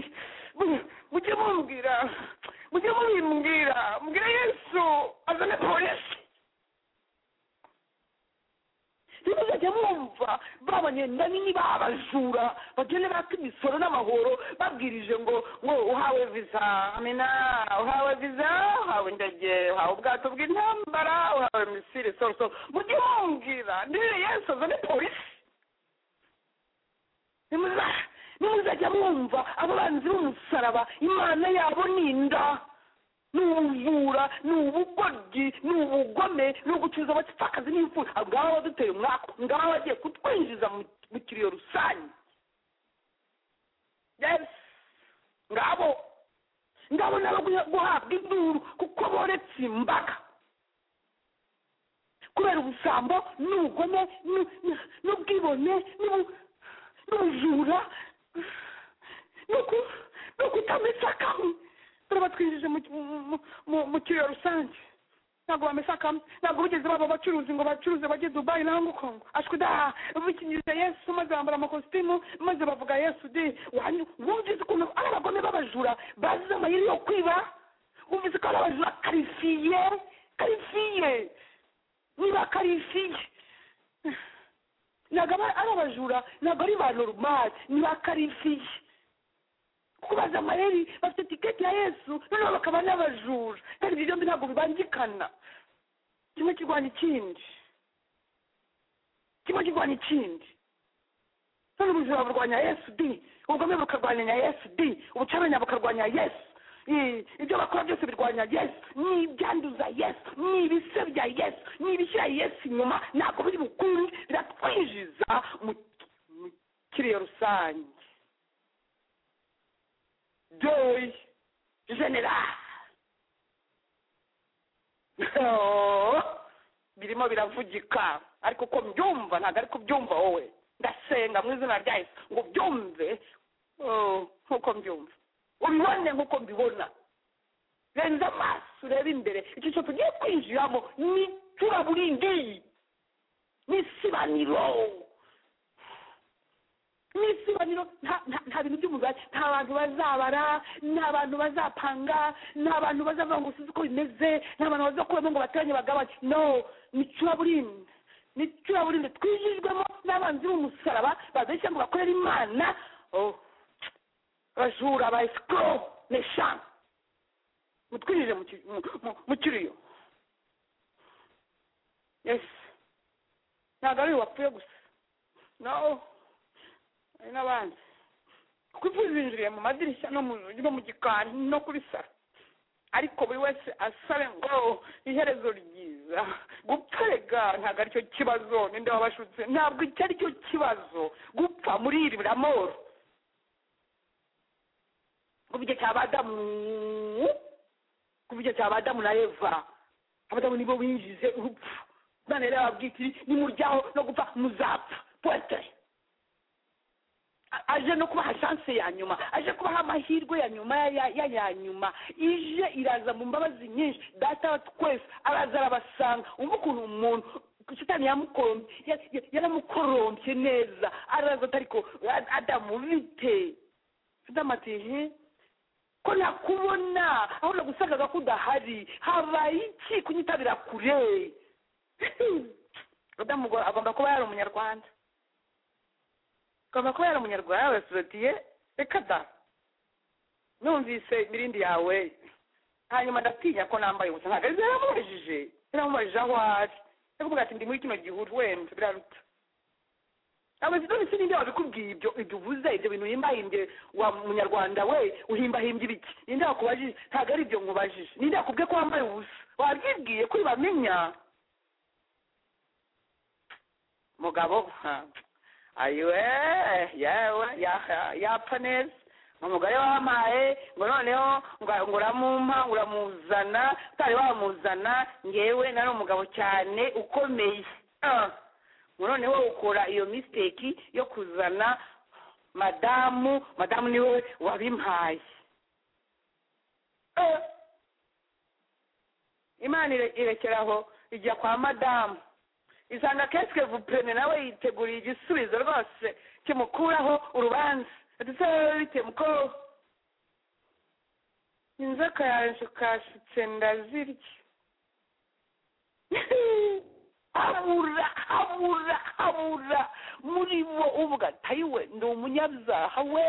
mujye mubwira mujye mubimbwira mbwira yesu azane polisi ntibazajya mwumva babanyenda nini babajura bagende baka imisoro n'amahoro babwirije ngo ngo uhawe viza amena uhawe viza uhawe indege uhawe ubwato bw'intambara uhawe misiri sorosoro mujye mumbwira ndebe yesu azane polisi nimuza- nimuzajya mwumva abanzi b'umusaraba imana yabo ni inda ni ubujura ni ubugoryi ni ubugome ni ugucuruza abapfakazi n'imfura ngaho baduteye umwaka ngaho bagiye kutwinjiza mu mu kiriyo rusange yes ngabo ngabo nabo guha- guhabwa induru kuko boretse imbaga kubera ubusambo n'ubugome n'u- n'u- n'ubwibone n'ubu- n'ubujura n'uku- n'ukutamesa kamwe dore batwinjije mu- mu- mu- mu kiriyo rusange ntabwo bamesa kamwe ntabwo bigeze baba abacuruzi ngo bacuruze bajye dubayi nangwa kongo ashwida bikinyuze yesu maze bambara amakositimu maze bavuga yesu di wanyu- wumvise ukuntu ari abagome b'abajura bazize amayeri yo kwiba wumvise ko ari abajura karifiye karifiye niba karifiye ntabwo aba ari abajura ntabwo ari ba normal ni ba karifiye kubaza amayeri bafite tiketi ya yesu noneho bakaba n'abajura kandi ibyo byombi ntabwo bibangikana kimwe kirwanya ikindi kimwe kirwanya ikindi none ubujura burwanya yesu di ubugome bukarwanya yesu di ubucamanza bukarwanya yesu I- ibyo bakora byose birwanya yesu ni ibyanduza yesu ni ibisebya yesu ni ibishyira yesu inyuma ntabwo biri bukunde biratwinjiza mu mu kiriyo rusange doyi generali Oh, birimo biravugika ariko uko mbyumva ntabwo ari kubyumva wowe ndasenga mu izina rya yesu ngo byumve nk'uko mbyumva ubibone nk'uko mbibona renza amaso urebe imbere icyiciro tugiye kwinjiramo ni turaburingiyi ni isibaniro ni isibaniro nta nta- nta bintu by'umugani nta bantu bazabara nta bantu bazapanga nta bantu bazavuga ngo usize uko bimeze nta bantu bazakuramo ngo bateranye bagabanye no ni curaburindi ni curaburindi twijijwemo n'abanzi b'umusaraba badushya ngo bakorere imana Oh abajura ba esikoro neshanu mutwinjire mu ki- mu- mu- mu kiriyo yesi ntabwo ari uyu wapfuye gusa no hari n'abandi kuko imfu zinjiriye mu madirishya no mu rugi no mu gikari no kuri saro ariko buri wese asabe ngo iherezo ryiza gutarega ntabwo aricyo kibazo ninde wabashutse ntabwo icyo aricyo kibazo gupfa muri iri buramoro kuva igihe cy'abadamu kuva igihe cy'abadamu na eva abadamu nibo binjize urupfu imana yari yababwiye iti nimuryaho no gupfa muzapfa pote A- aje no kubaha shanse ya nyuma aje kubaha amahirwe ya nyuma ya- ya ya- ya nyuma ije iraza mu mbabazi nyinshi data wa twese araza arabasanga umva ukuntu umuntu shitani yamukoromye ya- ya- yaramukorompye neza araza atariko Ad- adamu bite adamu ati he ko nakubona aho nagusangaga ko udahari habaye iki kunyitabira kure adamu ngo agomba kuba yari umunyarwanda agomba kuba yari umunyarwanda yarasorotiye reka da numvise imirindi yawe hanyuma ndatinya ko nambaye ubusa ntabwo ari biramubajije biramubajije aho ari ndavuga ati ndi muri kino gihuru wenda biraruta abazidoni sininde wabikubwiye ibyo ibyo uvuze ibyo bintu uhimbahimbye wa munyarwanda we uhimbahimbye ibiki ninde wakubajije ntabwo ari ibyo nkubajije ninde wakubwiye ko wambaye ubusa wabyibwiye kuri bamenya mugabo ha, ayiwe yewe ya- yapfa neza umugore wampaye ngo noneho ngo- ngo uramumpa uramuzana utari wamuzana ngewe nari umugabo cyane ukomeye Ah. ngo noneho ukora iyo mistake yo kuzana madamu madamu niwe wabimpaye Ah. imana ire- irekeraho ijya kwa madamu isanga kesike vupene nawe yiteguriye igisubizo rwose kimukuraho urubanza ndetse bite muko inzoka yaje kashitse ndazirya habura habura habura muri bo uvuga tayiwe ndi umunyabyaha we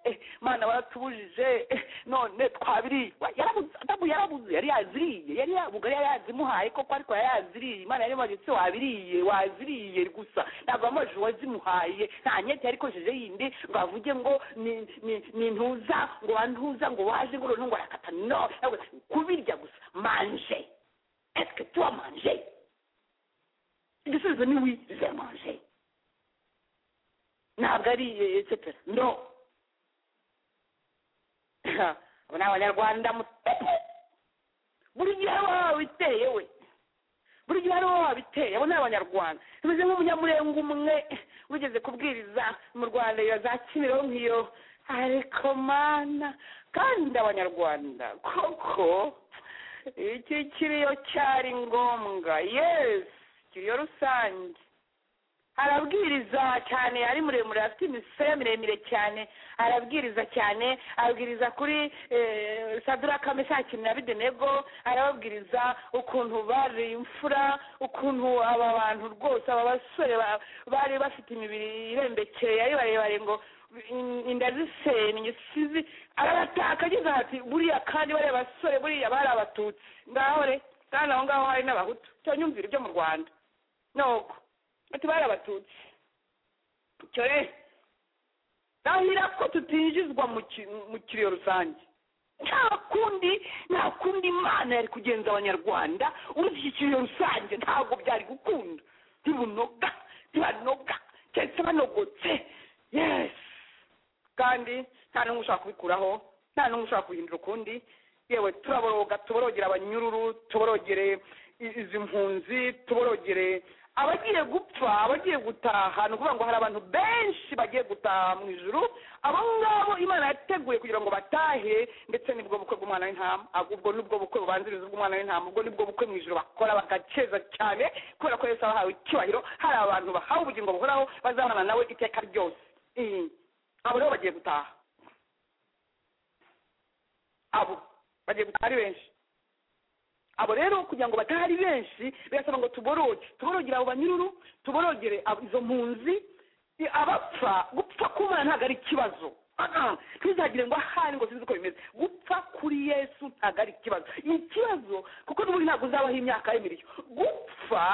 Eh, mana baratubujije Eh, none twabiriye Wa- yarabuze adamu yarabuze yari yaziriye yari yabugari yari yazimuhaye koko ariko yari yaziriye imana yari imagetse wabiriye waziriye gusa ntabwo amaji wazimuhaye nta nyeti yari ikojeje yindi ngo avuge ngo ni- ni- ni ntuza ngo wantuza ngo waje ngo noneho ngo arakata no Yavuze, kubirya gusa manje eske tu manje igisubizo ni oui je manje ntabwo ari eh, etc no abo ni abanyarwanda mutete buri gihe waba wabiteye we buri gihe waba wabiteye abo ni abanyarwanda tumeze nk'umunyamurenge umwe wigeze kubwiriza mu rwanda iyo za kimironko iyo ariko mana kandi abanyarwanda koko iki kiriyo cyari ngombwa yesi kiriyo rusange arabwiriza cyane ari muremure afite imisaya miremire cyane arabwiriza cyane abwiriza kuri eh, sadura kameshaki na bidenego arababwiriza ukuntu bari imfura ukuntu aba bantu rwose aba basore ba- bari bafite imibiri irembekeye ari barebare ngo in- inda zisenya isizi arabataka agize ati buriya kandi bariya basore buriya bari abatutsi ngaho re kandi aho ngaho hari n'abahutu cyonyumvira ibyo mu rwanda nuko ati bari abatutsi icyo rero ndahira ko tutinjizwa mu ki- mu kiriyo rusange nta kundi nta kundi imana yari kugenza abanyarwanda urushyikiriye rusange ntabwo byari gukunda ntibunoga ntibanoga keretse banogotse yesi kandi nta n'umwe ushaka kubikuraho nta n'umwe ushaka guhindura ukundi yewe turaboroga tuborogere abanyururu tuborogere i- izi mpunzi tuborogere abagiye gupfa abagiye gutaha ni ukuvuga ngo hari abantu benshi bagiye gutaha mu ijuru abo ngabo imana yateguye kugira ngo batahe ndetse nibwo bukwe bw'umwana w'intama Ah, ubwo nibwo bukwe bubanziriza bw'umwana w'intama ubwo nibwo bukwe mu ijuru bakora bagakeza cyane kubera ko yesu abahawe icyubahiro hari abantu bahawe ubugingo buhoraho bazabana nawe iteka ryose Eh, abo rero bagiye gutaha abo bagiye gutaha ari benshi abo rero kugira ngo batahari benshi birasaba ngo tuboroge tuborogere abo banyururu tuborogere ab- izo mpunzi i- abapfa gupfa k'umwana ntabwo ari ikibazo Ah, ah, ntuzagire ngo ahari ngo sinzi uko bimeze gupfa kuri yesu ntabwo ari ikibazo ni ikibazo kuko n'ubundi ntabwo uzabaho imyaka ye miriyo gupfa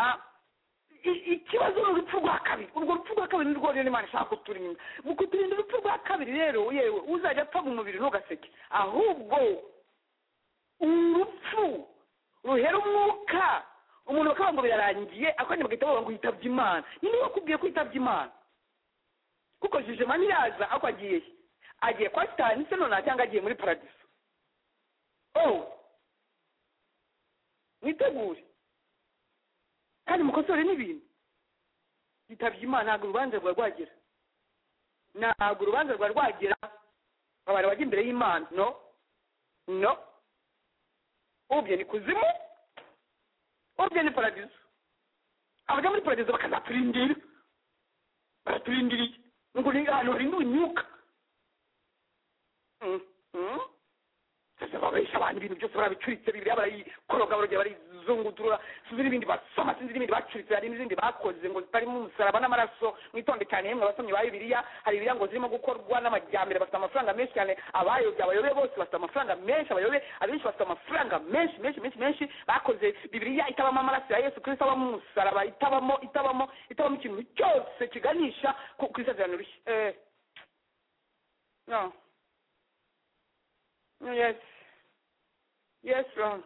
i- ikibazo ni urupfu rwa kabiri urwo rupfu rwa kabiri nirwo rero imana ishaka kuturinda mu kuturinda urupfu rwa kabiri rero yewe uzajya apfa mu mubiri ntugaseke ahubwo urupfu ruhera umwuka umuntu bakaba ngo birarangiye akandi bagahita bavuga ngo yitabye imana nyine wakubwiye ko yitabye imana kuko jijima ntiraza ako agiye he? agiye kwa sitani se nona cyangwa agiye muri paradiso oh mwitegure kandi mukosore n'ibintu yitabye imana ntabwo urubanza rwa rwagera ntabwo urubanza rwa rwagera abantu bajya imbere y'imana no no ubye ni kuzimu ubye ni paradizo abajya muri paradizo bakazaturindira baraturindiriye ngo ni ahantu harinda ubunyuka Mm, mm. sasa babesha abantu ibintu byose barabicuritse bibiliya barayikoroga barongera barayizunguturura sinzi n'ibindi basoma sinzi n'ibindi bacuritse hari n'izindi bakoze ngo zitarimo umusaraba n'amaraso mwitonde cyane yemwe abasomyi ba bibiliya hari ibibiliya ngo zirimo gukorwa n'amajyambere bafite amafaranga menshi cyane abayobye abayobe bose bafite amafaranga menshi abayobe abenshi bafite amafaranga menshi menshi menshi menshi bakoze bibiliya itabamo amaraso ya yesu kristo abamo umusaraba itabamo itabamo itabamo ikintu cyose kiganisha ku ku isezerano rishya eh no No, yes yes wrong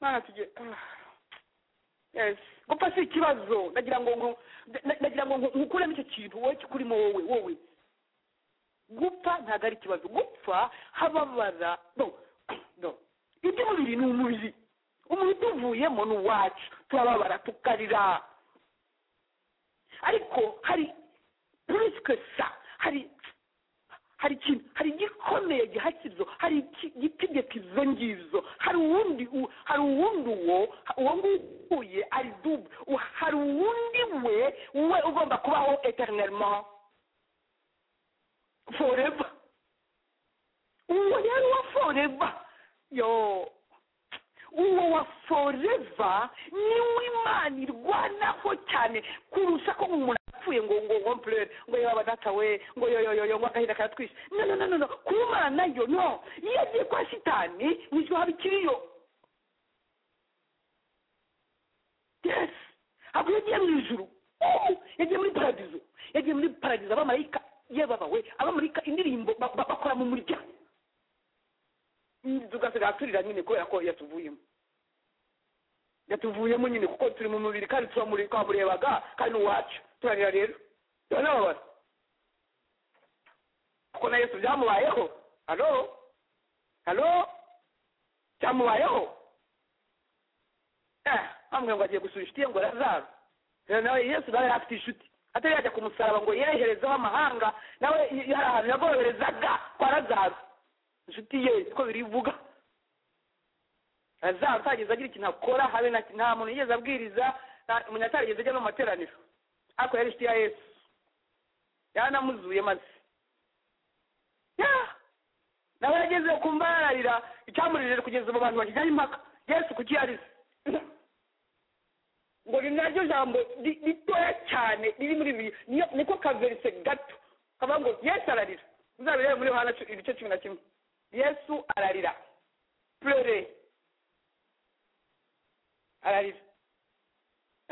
mwana tujye ah. yes gupfa si ikibazo ndagira ngo nku- nda- ndagira ngo nku- nkukuremo icyo kintu wowe kikurimo wowe wowe gupfa ntabwo ari ikibazo gupfa hababara no no iby'umubiri ni umubiri umubiri tuvuyemo ni uwacu turababara tukarira ariko hari purisike sa hari hari ikintu hari igikomeye gihakizo hari iki- igitegeko izo ngizo hari uwundi u- hari uwundi uwo uwo nguhuye ari dube U- hari uwundi we we ugomba kubaho eternellement forever uwo yari uwa forever yo uwo wa forever niwo imana irwanaho cyane kurusha ko umuntu apfuye ngo ngo komplere ngo yaba datawe ngo yoyoyoyo ngo agahinda karatwishe no no no no no kuba imana yo no iyo agiye kwa shitani mu ijuru haba ikiriyo yes ntabwo yagiye mu ijuru Oh, yagiye muri paradizo yagiye muri paradizo abamarayika yebabawe abamarayika indirimbo ba- ba- bakora mu murya tugasigaye turira nyine kubera ko yatuvuyemo yatuvuyemo nyine kuko turi mu mubiri kandi turamure- twamurebaga kandi ni uwacu turarira rero turanababara kuko na yesu byamubayeho halo halo byamubayeho eh bamwe ngo agiye gusura inshuti ye ngo lazaro rero nawe yesu nawe yari afite inshuti atari yajya ku musaraba ngo yeherezeho amahanga nawe y- hari ahantu yagoroherezaga kwa lazaro inshuti ye ko birivuga azaba atageze agira ikintu akora habe na nta muntu yigeze abwiriza nta- umuntu atarigeze ajya no mu materaniro ariko yari inshuti ya yesu yanamuzuye maze Yeah. nawe yageze kumva yararira icyamurije kugeza ubu bantu bakijyaho impaka yesu kuki yarize ngo ni naryo jambo ri- ritoya cyane riri muri bibiri niyo niko kaverise gato kava ngo yesu ararira uzabirebe muri yohana cu- ibice cumi na kimwe yesu ararira purere ararira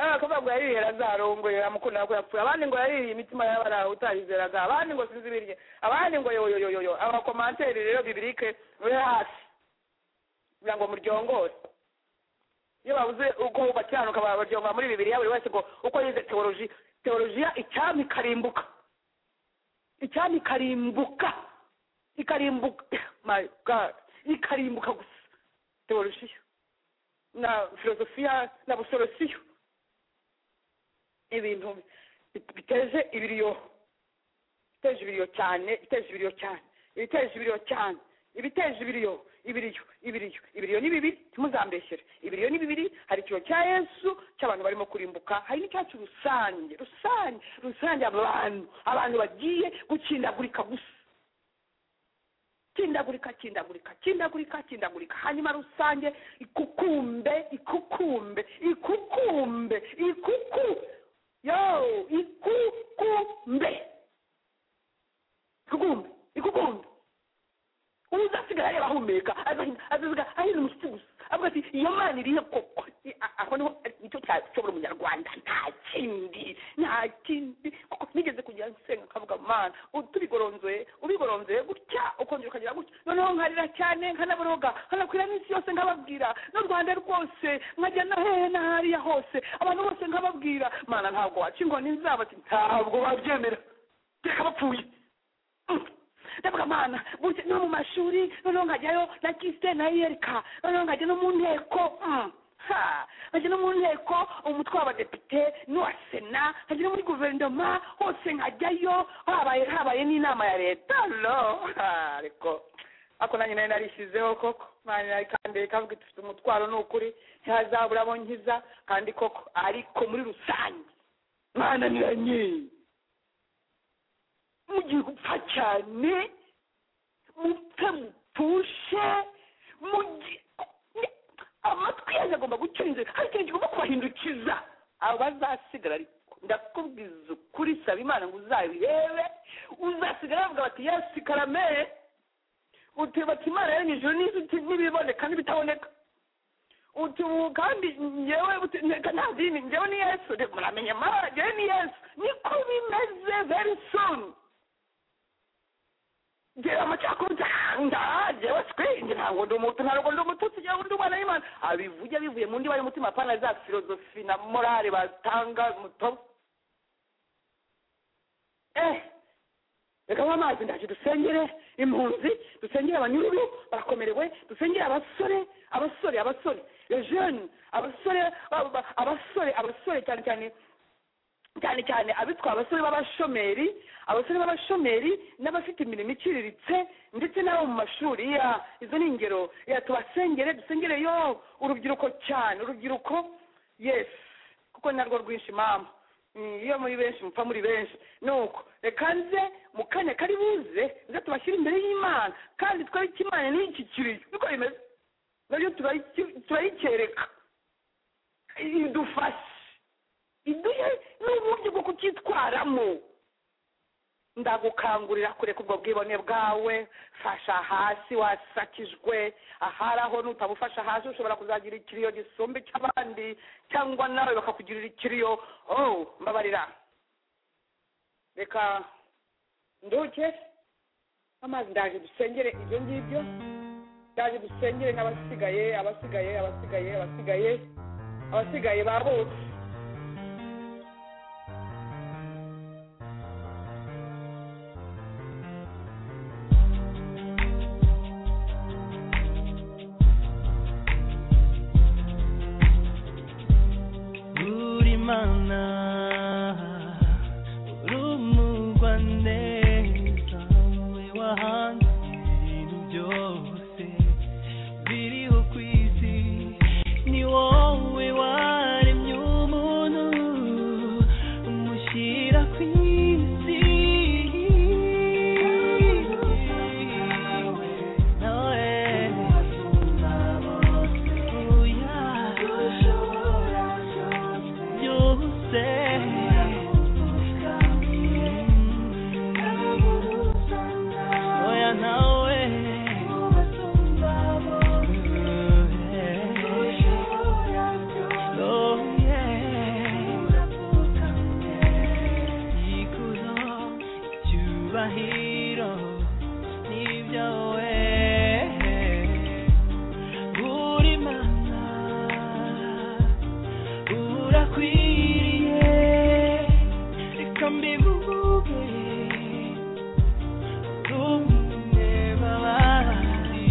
Ah, kuvuga ngo yaririye lazaro ngo amukunda ko yapfuye abandi ngo yaririye imitima y'abaraho utayizeraga abandi ngo sinzi ibirye abandi ngo yoyoyoyoyo abakomanteri rero bibirike uri hasi kugira ngo muryongore iyo babuze uko bakiranuka baryongora muri bibiriya buri wese ngo uko yize teoloji teolojiya icyami ikarimbuka icyami ikarimbuka ikarimbuka my god ikarimbuka gusa teolojiya na filozofiya na busorosiyo ibintu bi- biteje ibiriyo biteje ibiriyo cyane biteje ibiriyo cyane ibiteje ibiriyo cyane ibiteje ibiriyo ibiriyo ibiriyo ibiriyo ni bibiri ntimuzambeshyere ibiriyo ni bibiri hari ikiriyo cya yesu cy'abantu barimo kurimbuka hari n'icyacu rusange rusange rusange abantu abantu bagiye gukindagurika gusa kindagurika kindagurika kindagurika kindagurika hanyuma rusange ikukumbe ikukumbe ikukumbe ikuku yo ikukumbe ikukumbe ikukumbe uzasiga areba ahumeka azasiga ahina umushyitsi gusa avuga ati iyo mana irihe koko I- a- aho niho nicyo cyashobora umunyarwanda nta kindi nta kindi kuko nigeze kugira nsenga nkavuga mana u- tubigoronzoye ubigoronzoye gutya ukongera ukagira gutya noneho nkarira cyane nkanaboroga nkanakwira n'isi yose nkababwira n'u rwanda rwose nkajya no hehe na hariya hose abantu bose nkababwira mana ntabwo waca ingoni zabo ati ntabwo babyemera reka bapfuye ndavuga mana burya no mu mashuri noneho nkajyayo na kisite na yerika noneho nkajya no mu nteko mm, ha, nkajya no mu nteko umutwe w'abadepite n'uwa sena nkajya no muri guverinoma hose nkajyayo habaye habaye n'inama ya leta lo ha, ariko ako nanjye nari narishyizeho koko mwana nari kandi kavuga iti ufite umutwaro ni ukuri ntihazabura abo nkiza kandi koko ariko muri rusange mwana niranye mugiye gupfa cyane mupfe mupfushe mugi- ne- amatwi yanyu agomba gucengera hari ikintu kigomba kubahindukiza abo bazasigara ariko ndakubwiza ukuri saba imana ngo uzabirebe uzasigara bavuga bati yesu karamere uti bati imana yo nyijuru n'inzuti n'ibiboneka n'ibitaboneka uti ubu kandi njyewe uti nta- nta dini njyewe ni yesu Reka muramenya amara njyewe ni yesu niko bimeze very soon gera amacakubiri nda jewe twenge ntabwo ndi umutu ntabwo ndi umututsi cyangwa ndi umwana w'imana abivuge bivuye mu ndiba y'umutima apana za filozofi na morale batanga muto eh reka nywa amazi ndaje dusengere impunzi dusengere abanyururu barakomerewe dusengere abasore abasore abasore les jeunes abasore ba- ba- abasore abasore cyane cyane cyane cyane abitwa abasore b'abashomeri abasore b'abashomeri n'abafite imirimo iciriritse ndetse n'abo mu mashuri ya izo ni ingero ya tubasengere dusengere yo urubyiruko cyane urubyiruko yes kuko narwo rwinshi mama Mm, iyo muri benshi mupfa muri benshi nuko reka nze mu kanya kari buze nze tubashyire imbere y'imana kandi twereke imana n'iki kiriyo niko bimeze nabyo turayi- turayikereka idufashe iduhe n'uburyo bwo kucyitwaramo ndagukangurira kureka ubwo bwibone bwawe fasha hasi wasakijwe ahari aho nutabufasha hasi ushobora kuzagira ikiriyo gisumba icy'abandi cyangwa nawe bakakugirira ikiriyo oh mbabarira reka nduke amazi ndaje dusengere ibyo ngibyo ndaje dusengere n'abasigaye abasigaye abasigaye abasigaye abasigaye ba bose uri mana uri umurwa neza we wahanze ibintu byose biriho ku isi ni wowe waremye kugera ku isi nawe asumba bose uya byose oya nawe Oh yeah ikuzo cyubahiro nibyo we uri mana urakwiriye reka mbivuge rumwe babandi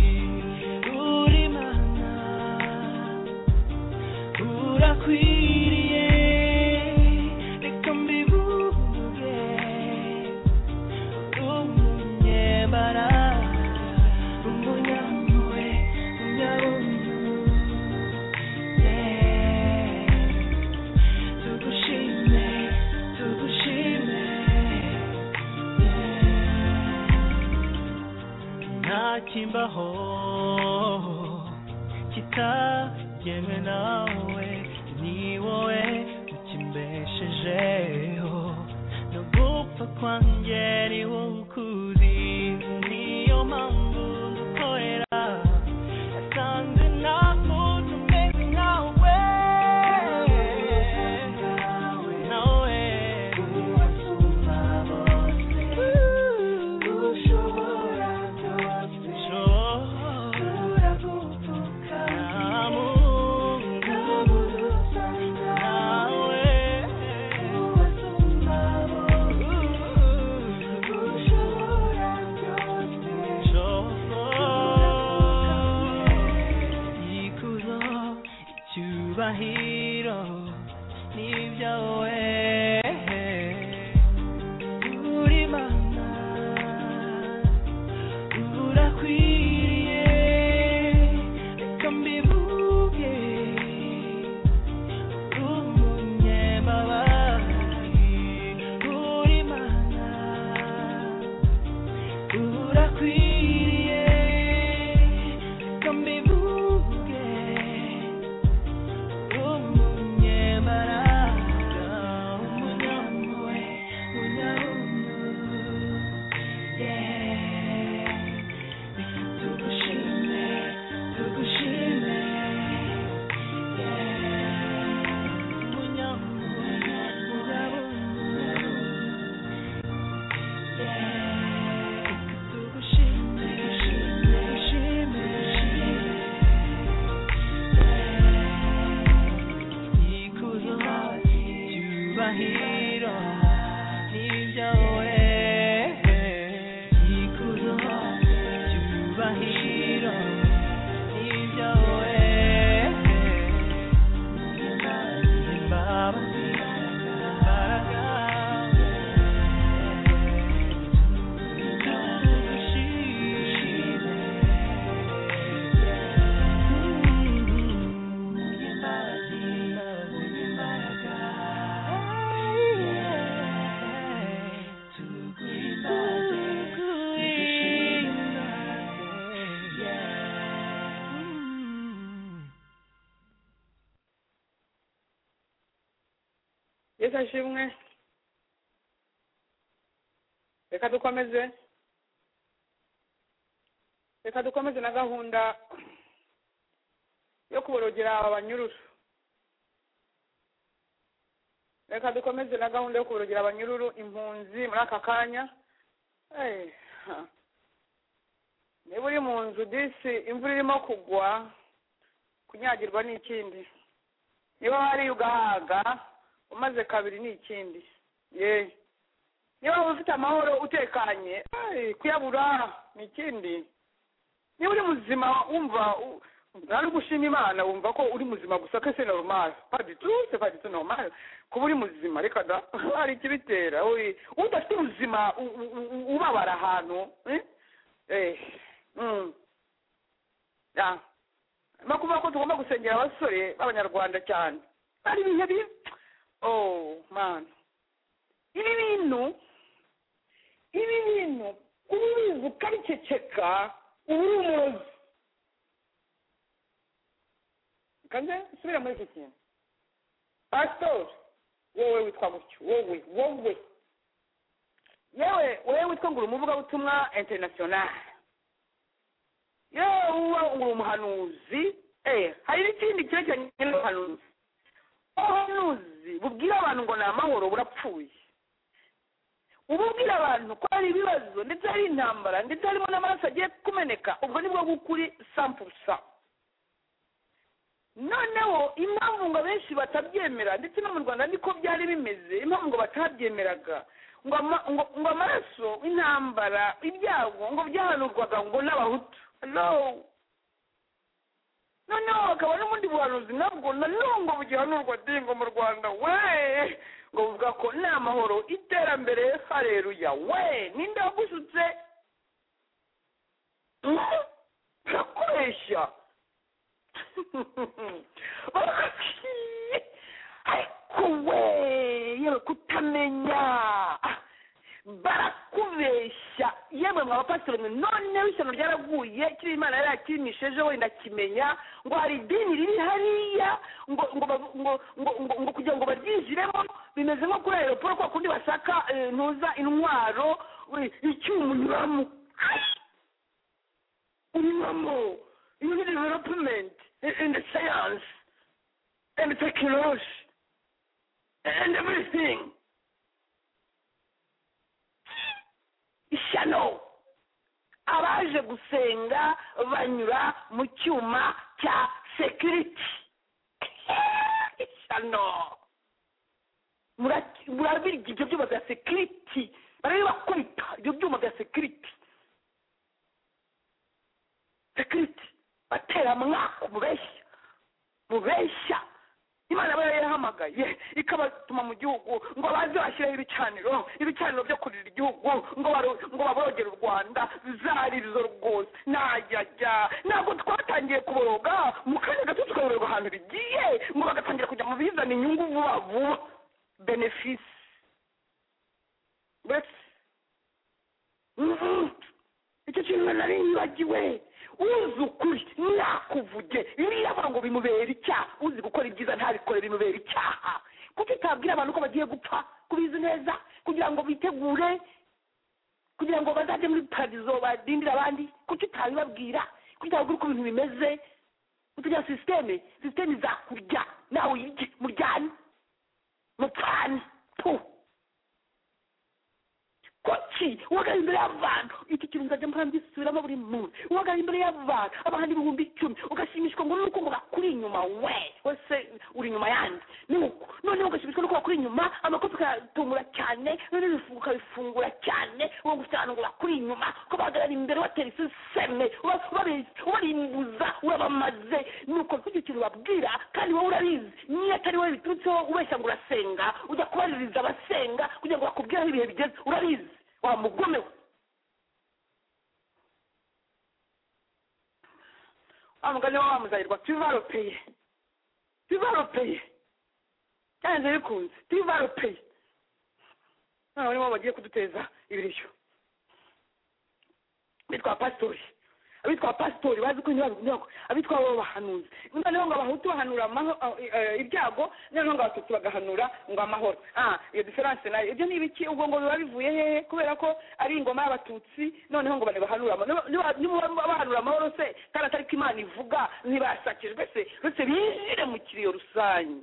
uri mana urakwiriye reka mbivuge umunyebara umunyampuhwe umunyarume tugushime tugushime ntakimbaho kitagewe nawe ni wowe ukimbeshejeho no gupfa kwanjye ni wowe ukuzi niyo mpamvu ndukorera yasanze nta muntu umeze nkawe nawe urasumba bose ushobora Hero, leave your way. Uri mana, urakwiriye reka mbivuge umunyamabari uri mana urakwiriye reka mbivuge umunyamabanga umunyampuhwe unyarume Hero. yesu ashimwe reka dukomeze reka dukomeze na gahunda yo kuborogera abanyururu reka dukomeze na gahunda yo kuborogera abanyururu impunzi muri aka kanya Eh, ha. niba uri mu nzu disi imvura irimo kugwa kunyagirwa ni ikindi niba wariye ugahaga umaze kabiri ni ikindi ye niba waba ufite amahoro utekanye ay, kuyabura ni ikindi niba uri muzima wumva u- ari gushima imana wumva ko uri muzima gusa ko se normal paditu se paditu normal kuba uri muzima reka da hari ikibitera uri udafite ubuzima u- u- u- ubabara ahantu eh? eh mm. yeah. no kuvuga ko tugomba gusengera abasore b'abanyarwanda cyane hari ibihe bi oh man ibi bintu ibi bintu uba ubizi ukabiceceka uba uri umurozi kanze subira muri iki kintu pasitori wowe witwa gutyo wowe wowe yewe wowe witwa ngo uri umuvugabutumwa interinasiyonari yewe uba uri umuhanuzi eh hari n'ikindi cyerekeranye n'ubuhanuzi ubuhanuzi bubwira abantu ngo ni amahoro burapfuye ububwira abantu ko hari ibibazo ndetse hari intambara ndetse harimo n'amaraso agiye kumeneka ubwo nibwo bw'ukuri sampusa noneho impamvu ngo abenshi batabyemera ndetse no mu rwanda niko byari bimeze impamvu ngo batabyemeraga ngo ama- ngo ngo amaraso intambara ibyago ngo byahanurwaga ngo n'abahutu no noneho hakaba n'ubundi buhanuzi nabwo nanone ngo bugihanurwa dingo mu rwanda we ngo buvuga ko nta mahoro iterambere hareruya we ninde wagusutse Mm, barakoresha Barakwi- ariko we yewe kutamenya barakubeshya yemwe mwa bapasitori mwe noneho ishyano ryaraguye kiriya imana yari yakimisheje wenda kimenya ngo hari idini riri hariya ngo ngo bavu- ngo ngo ngo ngo kugira ngo baryinjiremo bimeze nko kuri aeroporo kwa kundi bashaka eh, ntuza intwaro we, icyuma unyuramo Ai! unyuramo you need development in in the science and technology and everything ishyano abaje gusenga banyura mu cyuma cya sekiriti ishyano Mura- murabirya ibyo byuma bya sekiriti barabibakubita ibyo byuma bya sekiriti sekiriti batera mwaka umubeshya mubeshya imana aba yarahamagaye ikabatuma mu gihugu ngo baze bashyireho ibicaniro ibicaniro byo kurira igihugu ngo baro- ngo baborogere u rwanda bizaririzo rwose najyajya ntabwo twatangiye kuboroga mu kanya gato tukaboroga ahantu bigiye ngo bagatangira kujya mu bizana inyungu vuba vuba benefisi mbese Mm. icyo kintu nari nibagiwe uzi ukuri nakuvuge iriya avuga ngo bimubera icyaha uzi gukora ibyiza ntabikore bimubera icyaha kuko utabwira abantu ko bagiye gupfa kubizi neza kugira ngo bitegure kugira ngo bazajye muri paradizo badindire abandi kuki utabibabwira kuki utababwira uko ibintu bimeze kugira sisiteme sisiteme izakurya nawe uyirye muryane mupfane puh kuki uhagarara imbere y'abantu iki kintu nzajya mpangisubiramo buri muntu uhagarara imbere y'abantu abahanzi ibihumbi icumi ugashimishwa ngo nuko ngo bakuri inyuma we wese uri inyuma yanjye nuko noneho ugashimishwa nuko bakuri inyuma amakofi ukayatungura cyane noneho ibifu- ukabifungura cyane uwo gufite abantu ngo bakuri inyuma ko bahagarara imbere watera isiseme uba- ubabe- ubarimbuza urabamaze nuko icyo kintu babwira kandi wowe urabizi niyo atari wowe biturutseho ubeshya ngo urasenga ujya kubaririza abasenga kugira ngo bakubwire aho ibihe bigeze urabizi wa mugome we wa mugani we wamuzahirwa tuvaropeye tuvaropeye byanze bikunze tuvaropeye noneho nibo bagiye kuduteza ibiryo bitwa pasitori abitwa pasitori bazi ko ntibabinyako abitwa bo bahanuzi noneho ngo abahutu bahanura amaho- eh, eh, ibyago noneho ngo abatutsi bagahanura ngo amahoro ah iyo diferanse nayo ibyo ni ibiki ubwo ngo biba bivuye hehe kubera ko ari ingoma y'abatutsi noneho ngo bane bahanura amahoro. Niba- niba- niba bahanura amahoro se kandi atari ko imana ivuga ntibasakijwe se uretse binjire mu kiriyo rusange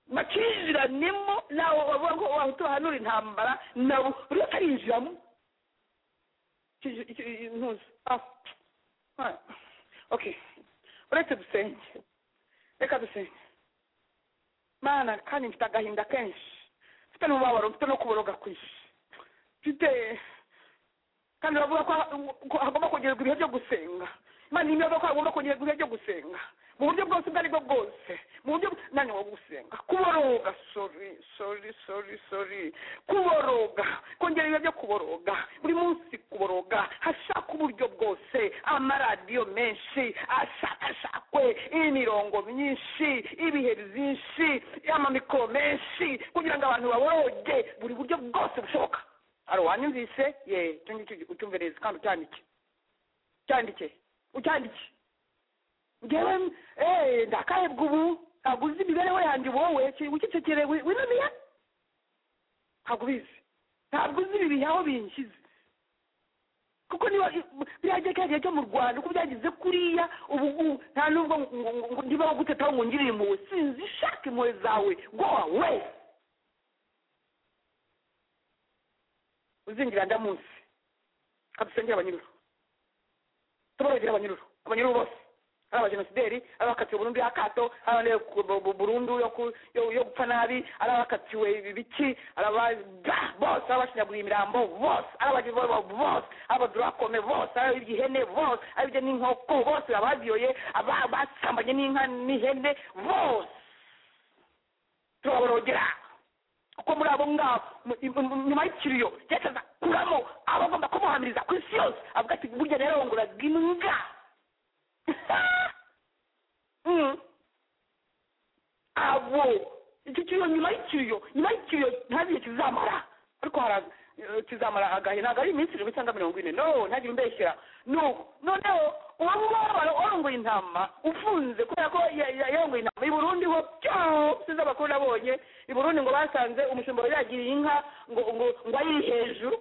bakinjiranemo nawe bavuga ko abahutu bahanura intambara nabo buri wese arinjiramo Iki- iki- iki- ntuzi Ah, ah, okay uretse dusenge reka dusenge mana kandi mfite agahinda kenshi mfite n'umubabaro mfite no kuboroga kwinshi mfite kandi bavuga ko ha- ko hagomba kongerwa ibihe byo gusenga imana niyo mpamvu ko agomba kongera ibihe byo gusenga mu buryo bwose ubwo aribwo bwose mu buryo nani wo gusenga kuboroga sori sori sori sori kuboroga kongera ibihe byo kuboroga buri munsi kuboroga hashaka uburyo bwose amaradiyo menshi ashakashakwe imirongo myinshi ibihe byinshi amamikoro menshi kugira ngo abantu baboroge buri buryo bwose bushoboka ari wanyumvise ye icyo ngicyo ucyumvereze kandi ucyandike ucyandike ucyandike ngewe eee ndakahebwa ubu ntabwo uzi imibereho yanjye wowe wicecekere winamiye ntabwo ubizi ntabwo uzi ibi bihe aho binshyize kuko niba birajya ka gihe cyo mu rwanda uko byageze kuriya ubu ngubu nta nubwo ndibaho guteta aho ngungiriye impuhwe sinzi ishaka impuhwe zawe gowa we uzinjira ndamunsi kadusengere abanyururu tubarogera abanyururu abanyururu bose ari abajenosideri ari abakatiwe burundu y'akato ari abandi burundu yo ku- yo- yo gupfa nabi ari abakatiwe ibiki ari aba- ba bose ari abashinyaguriye imirambo bose ari abajivoba bose ari abadurakome bose ari ab'iby'ihene bose ari ibyo n'inkoko bose ababiyoye aba- basambanye n'inka n'ihene bose turabarogera kuko muri abo ngabo mu- mu- mu- nyuma y'ikiriyo ndetse azakuramo abagomba kumuhamiriza ku isi yose avuga ati burya nararongoraga imbwa Mm. abo icyo kiriyo nyuma y'ikiriyo nyuma y'ikiriyo ntagihe kizamara ariko haraza eh, kizamara agahe ntabwo ari iminsi irindwi cyangwa mirongo ine no ntagire umbeshyera no noneho uwo ngabo warongoye intama ufunze kubera ko ya- ya- yarongoye intama i burundi ho byose z'abakuru nabonye i burundi ngo basanze umushumba wari yagiriye inka ngo ngo ngo ayiri hejuru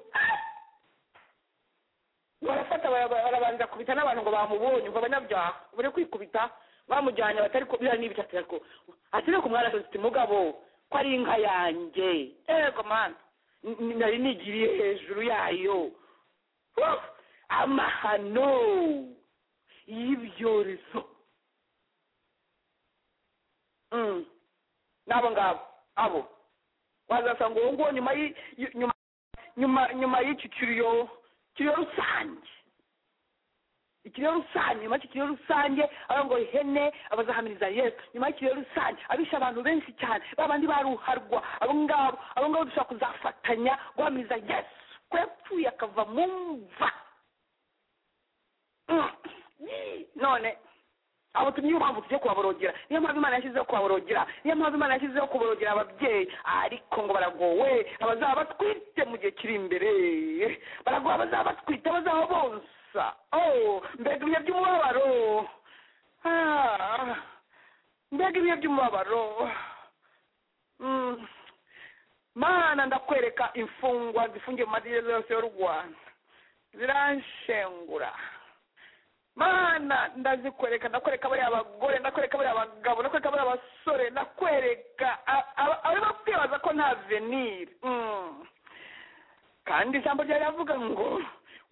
barafata bara- barabanza kubita n'abantu ngo bamubonye ngo abanyabyaha bari kwikubita bamujyanye batari kubira n'ibitatu ariko ati reka umwana afite umugabo ko ari inka yanjye yego mwana n- n- nari nigiriye hejuru yayo Huh! amahano y'ibyorezo Mm. n'abo ngabo abo wazasanga uwo nguwo nyuma y'i- y- nyuma nyuma nyuma y'ikiciriyo ikiriyo rusange ikiriyo rusange nyuma y'ikiriyo rusange ngo ihene abazahamiriza yesu nyuma y'ikiriyo rusange abishe abantu benshi cyane babandi baruharwa abo ngabo abo ngabo dushobora kuzafatanya guhamiriza yesu ko yapfuye akava mu mva Mm. none abo tumye impamvu tujye kubaborogera niyo mpamvu imana yashyizeho kubaborogera niyo mpamvu imana yashyizeho kuborogera ababyeyi ariko ngo baragowe abazaba batwite mu gihe kiri imbere baragowe abazaba batwite abazaba bonsa oh mbega ibihe by'umubabaro Ah, mbega ibihe by'umubabaro Mm. mana ndakwereka imfungwa zifungiye mu magereza yose y'u rwanda ziranshengura mana ndazikwereka ndakwereka bariya abagore ndakwereka bariya abagabo ndakwereka bariya abasore ndakwereka a- a- abarimo kwibaza ko nta venire Mm. kandi ijambo ryawe riravuga ngo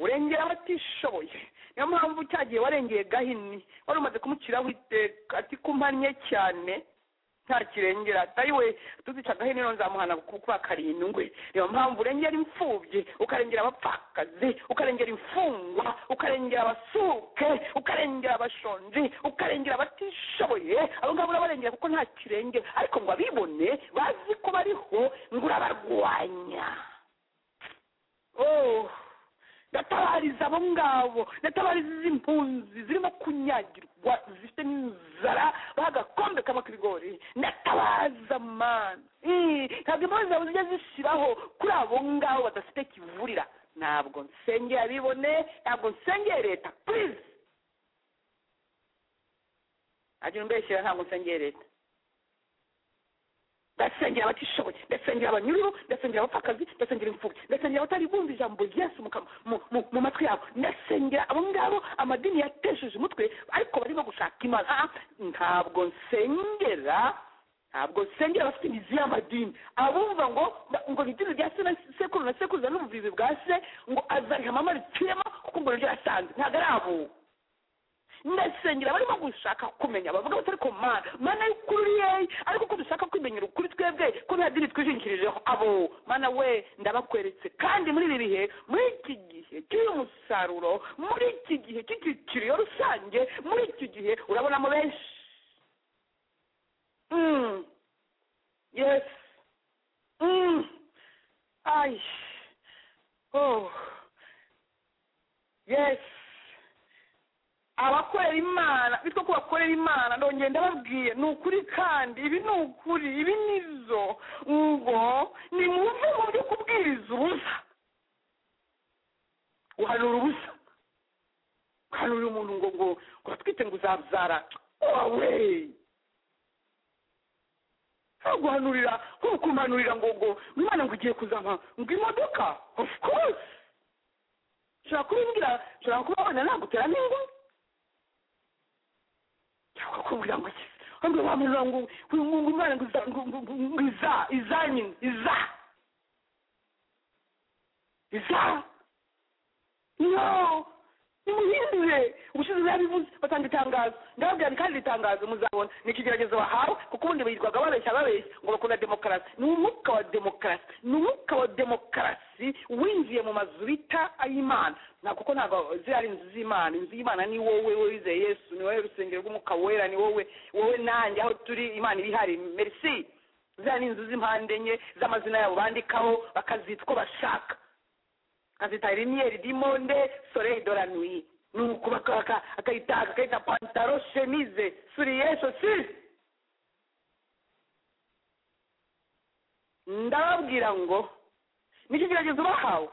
urengera abatishoboye niyo mpamvu cya gihe warengeye gahini wari umaze kumuciraho iteka ati kumpannye cyane nta kirengera atari we tuzica gahini rero nzamuhana kuba karindwi niyo mpamvu urengera imfubyi ukarengera abapfakazi ukarengera imfungwa ukarengera abasuke ukarengera abashonji ukarengera abatishoboye abo ngabo urabarengera kuko nta kirengera ariko ngo abibone bazi ko bariho ngo urabarwanya oh ndatabariza abo ngabo ndatabariza izi mpunzi zirimo kunyagirwa zifite n'inzara bagakombe kama k'ibigori ndatabaza mana Ih, ntabwo impamvu zawe zijya zishiraho kuri abo ngabo badafite kivurira ntabwo nsengeye abibone ntabwo nsengeye leta please agira umbeshyira ntabwo nsengeye leta ndasengera abatishoboye ndasengera abanyururu ndasengera abapfakazi ndasengera imfubyi ndasengera abatari bumva ijambo ryesu mu kam- mu- mu- mu matwi yabo ndasengera abo ngabo amadini yatesheje umutwe ariko barimo gushaka imana Ah, ntabwo nsengera ntabwo nsengera abafite imizi y'amadini abumva ngo ngo ni idini rya se na sekuru na sekuruza n'ubuvivi bwa se ngo azariha mama riciyemo kuko ngo niryo yasanze ntabwo ari abo ndasengera barimo gushaka kumenya bavuga batari ku mana mana ukuri yeyi ariko uko dushaka kwimenyera ukuri twebwe ko nta dini twijingikirijeho abo mana we ndabakweretse kandi muri ibi bihe muri iki gihe cy'uyu musaruro muri iki gihe cy'icyiciro rusange muri iki gihe urabona mu benshi Mm. yes Mm. ay oh yes abakorera imana bitwa ko bakorera imana ndongera ndababwiye ni ukuri kandi ibi ni ukuri ibi ni zo ngo ni mu mu byo kubwiriza ubusa guhanura ubusa guhanura umuntu ngo ngo ngo twite ngo uzabyara wowe nta guhanurira nko kumpanurira ngo ngo imana ngo ugiye kuzana ngo imodoka of course ushobora kubimbwira ushobora kuba wabona nagutera n'ingo cyangwa kumbwira ngo iki ahubwo wamuza ngo ngo ngo imana ngo iza ngo ngo- ngo- ngo iza iza nyine iza iza no nimuhindure ubushize byabivuze batanga itangazo ndababwira nti kandi iri tangazo muzabona ni ikigeragezo bahawe kuko ubundi birirwaga babeshya babeshya ngo bakunda demokarasi ni umwuka wa demokarasi ni umwuka wa demokarasi winjiye mu mazu bita ay'imana nta kuko ntabwo ziriya ari inzu z'imana inzu y'imana ni wowe wowe wizeye yesu ni wowe rusengero rw'umwuka wera ni wowe wowe nanjye aho turi imana iba ihari merci ziriya ni inzu z'impande enye z'amazina yabo bandikaho bakazita uko bashaka azita rimiyeri dimonde soleil de la nuit nuko baka- baka- akayita akayita pantaro chemise suriye sosi ndababwira ngo nicyo kigeragezo bahawe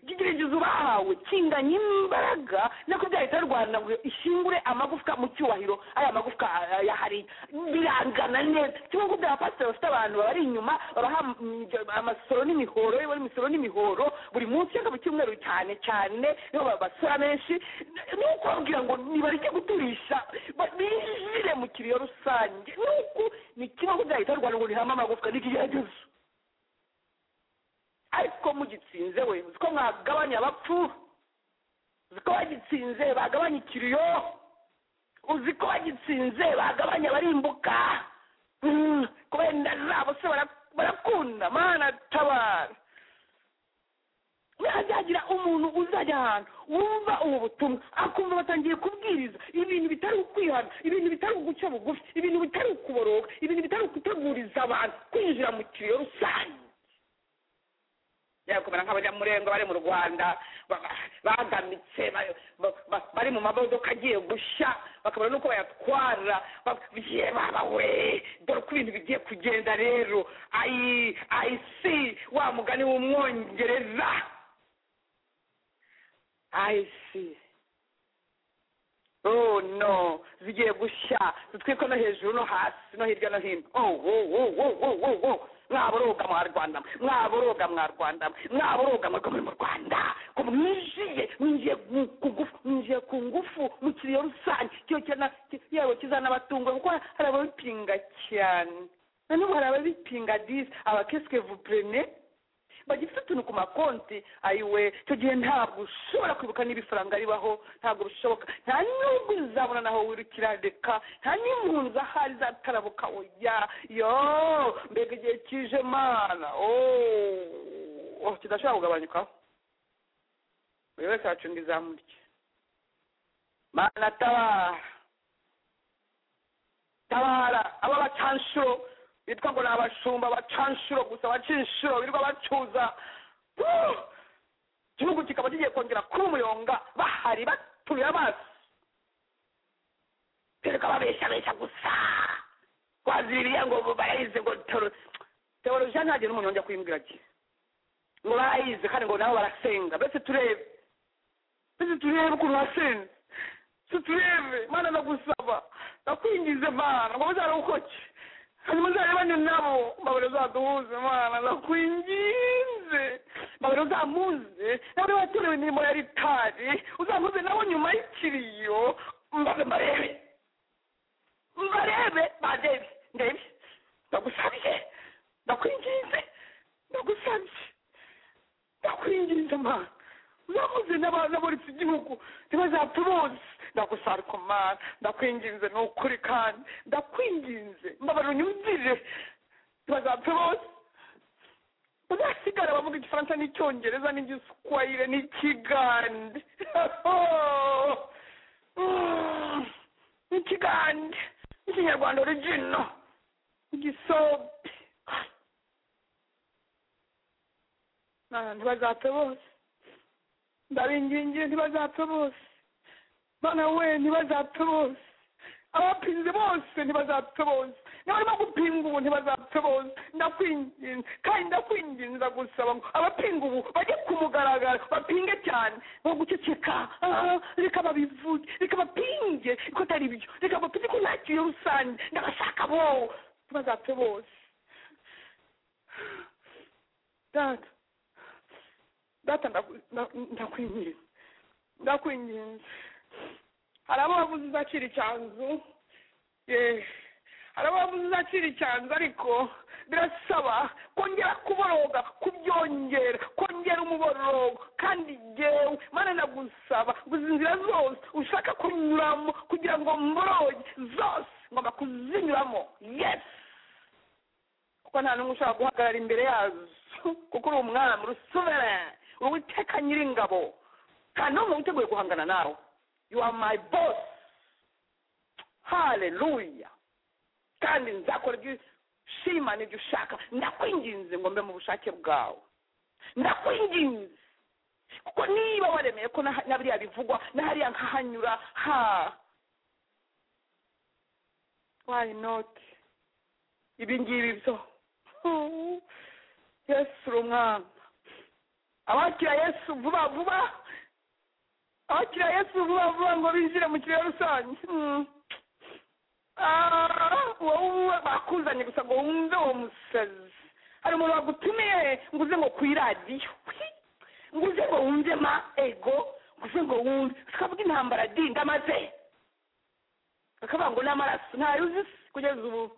ikigeragezo bahawe kinganye imbaraga nako byahita rwanda ngo ishyingure amagufwa mu cyubahiro aya magufwa ah, yahari birangana neza kimwe ngo bya pasiteri bafite abantu babari inyuma babaha mm, amasoro n'imihoro yewe imisoro n'imihoro buri munsi cyangwa mu cyumweru cyane cyane niho basora benshi ni uko babwira ngo nibareke guturisha ba- binjire mu kiriyo rusange ni uko ni kimwe ngo byahita rwanda ngo nihame amagufwa n'ikigeragezo ariko mugitsinze we uzi ko mwagabanya abapfu uzi ko bagitsinze bagabanya ikiriyo uzi ko bagitsinze bagabanya abarimbuka Mm, kubera inda zabo se bara- barakunda mana tabara hazagira umuntu uzajya ahantu wumva ubu butumwa akumva batangiye kubwiriza ibintu bitari ukwihana ibintu bitari uguca bugufi ibintu bitari ukuboroga ibintu bitari ukuteguriza abantu kwinjira mu kiriyo rusange yakomera nk'abanyamurengo bari mu rwanda ba- ba- bagamitse ba- ba- ba- bari mu mamodoka agiye gushya bakabona n'uko bayatwara babwiye babawe dore uko ibintu bigiye kugenda rero ayi ayi si wa mugani w'umwongereza ayi si oh no zigiye gushya dutwiko no hejuru no hasi no hirya no hino oh wo wo wo wo wo wo mwaboroga mwa rwanda mwe, mwaboroga mwa rwanda mwe, mwaboroga mwe muri mu rwanda ko mwinjiye mwinjiye mu- ku ngufu mwinjiye ku ngufu mu kiriyo rusange kiyo cyana yewe kizanabatunga kuko hari ababipinga cyane na n'ubu hari ababipinga disi abakeske vous prenez bagifite utuntu ku makonti ayiwe icyo gihe ntabwo ushobora kwibuka n'ibifaranga ribaho ntabwo bishoboka nta nyungu uzabona naho wirukira reka nta n'impunzi ahari zatarabuka oya yo mbega igihe kije mana oh oh, kidashobora kugabanyukaho buri wese yacunga izamurye mana tabara tabara aba bacanshuro bitwa ngo ni abashumba bacanshuro gusa bacinshuro birirwa bacuza Uh! igihugu kikaba kigiye kongera kuba umuyonga bahari batuye amaso birirwa babeshabesha gusa waziririya ngo barayize ngo toro teolojiya ntagire n'umunyonge kuyimbwira ati ngo barayize kandi ngo nabo barasenga mbese turebe mbese turebe ukuntu basenga tuturebe mana ndagusaba ndakwingize mana ngo muzarokoke hanyuma uzarebane nabo mbabare uzaduhuze mana ndakwingize mbabare uzamuze nawe watorewe imirimo ya ritari uzamuze nabo nyuma y'ikiriyo mbaze mbarebe mbarebe bandebe ndebe ndagusabiye ndakwingize ndagusabye ndakwingize mana urakoze n'ababuritse igihugu ntibazapfe bose ndagusarukomana ndakwinginze ni ukuri kandi ndakwinginze mbabara unyumvire ntibazapfe bose bazasigara bavuga igifaransa n'icyongereza n'igiswayire n'ikigande n'ikigande n'ikinyarwanda origino igisobe ntibazapfe bose ndabingingiye ntibazapfe bose bana we ntibazapfe bose abapinze bose ntibazapfe bose n'abarimo gupinga ubu ntibazapfe bose ndakwinginze kandi ndakwinginza gusaba ngo abapinga ubu bajye ku mugaragaro bapinge cyane bo guceceka ah, reka babivuge reka bapinge ko atari byo reka bapinge ko nta kintu rusange ndabashaka bo ntibazapfe bose data data ndaku- nda- ndakwinginze ndakwinginze hari abo wavuze uzakira icyanzu eh, hari abo wavuze uzakira icyanzu ariko birasaba kongera kuboroga kubyongera kongera umuborogo kandi jyewe mana ndagusaba gusa inzira zose ushaka kunyuramo kugira ngo mboroge zose ngomba kuzinyuramo yesi kuko nta n'umwe ushobora guhagarara imbere yazo kuko uri umwami urusubere uri uwiteka nyiringabo kandi n'umwe witeguye guhangana nawe you are my boss haleluya kandi nzakora ibyo ushima n'ibyo ushaka ndakwinginze ngo mbe mu bushake bwawe ndakwinginze kuko niba waremeye ko na na biriya bivugwa na hariya nkahanyura ha why not ibi ngibi byo Oh, yesu uri umwana abakira yesu vuba vuba abakira yesu vuba vuba ngo binjire mu kiriyo rusange Mm. Ah, wowe uba- bakuzanye gusa ngo wumve uwo musazi hari umuntu wagutumiye ngo uze ngo ku iradiyo Hwi! ngo uze ngo wumve ma ego ngo uze ngo wumve tukavuga intambara di ndamaze bakavuga ngo n'amaraso ntayo uzi se kugeza ubu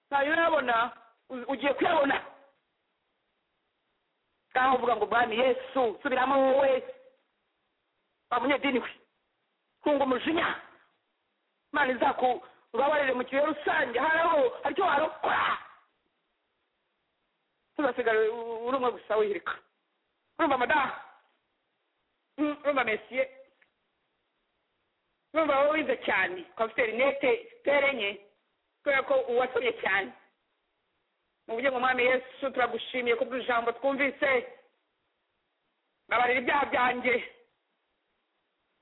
ntayo urabona u- ugiye kuyabona ngaho uvuga ngo bwami yesu subiramo wowe wa munyedini we hunga umujinya imana izakubabarire mu kihe rusange hari aho hari icyo warokora tuzasigare uri umwe gusa wihirika urumva madamu Mm, urumva mesiye urumva wowe wize cyane ukaba ufite rinete pere enye kubera ko uwasomye cyane mu buryo ngo mwami yesu turagushimiye ku bw'ijambo twumvise babarira ibyaha byanjye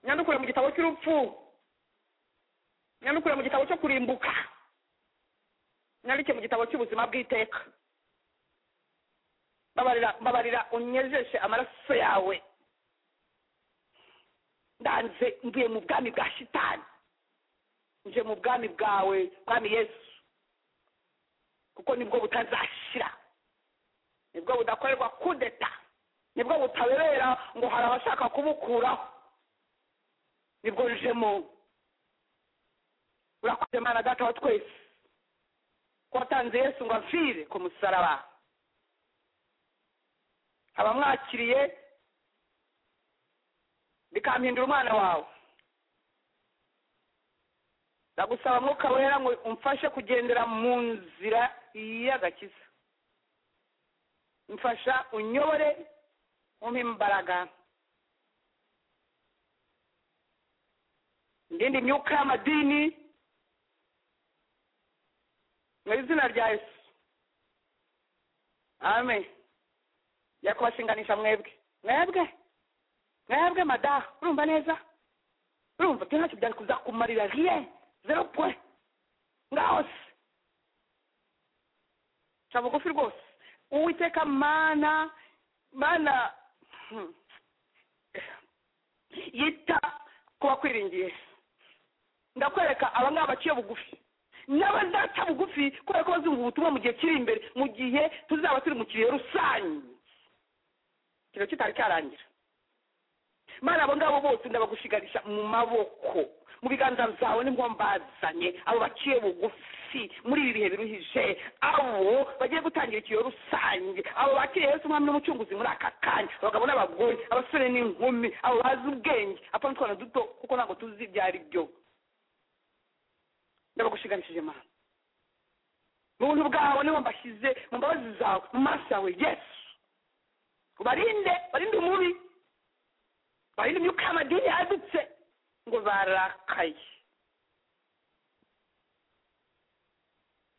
nyandukure mu gitabo cy'urupfu nyandukure mu gitabo cyo kurimbuka nyandike mu gitabo cy'ubuzima bw'iteka babarira babarira unyejeshe amaraso yawe ndanze mvuye mu bwami bwa shitani nje mu bwami bwawe bwami yesu kuko nibwo butazashira nibwo budakorerwa kudeta nibwo butabera ngo hari abashaka kubukuraho nibwo njemo urakoze mana data wa twese ko watanze yesu ngo amfire ku musaraba abamwakiriye bikampindura umwana wawe ndagusaba mwuka wera ngo umfashe kugendera mu nzira y'agakiza mfasha unyobore umpe imbaraga ndinde imyuka y'amadini mu izina rya yesu amen ya kubashinganisha mwebwe mwebwe mwebwe madaha urumva neza urumva ibyo ntacyo byari kuzakumarira rien zero point ngaho se ca bugufi rwose uwiteka mana mana hmm, yita ku bakwiringiye ndakwereka aba ngaba baciye bugufi n'abazaca bugufi kubera ko bazumva ubutumwa mu gihe kiri imbere mu gihe tuzaba turi mu kirehe rusange ikiro kitari cyarangira mana abo ngabo bose ndabagushigarisha mu maboko mu biganza byawe nibwo mbazanye abo baciye bugufi muri ibi bihe biruhije abo bagiye gutangira ikiyo rusange abo bakiriye yesu umwami n'umucunguzi muri aka kanya abagabo n'abagore abasore n'inkumi abo bazi ubwenge apfa n'utwana duto kuko ntabwo tuzi ibyo ari byo ndabagushiganishije mana mu buntu bwawe niho mbashyize mu mbabazi zawe mu maso yawe yesu ubarinde barinde umubi barinde imyuka y'amadini yadutse ngo barakaye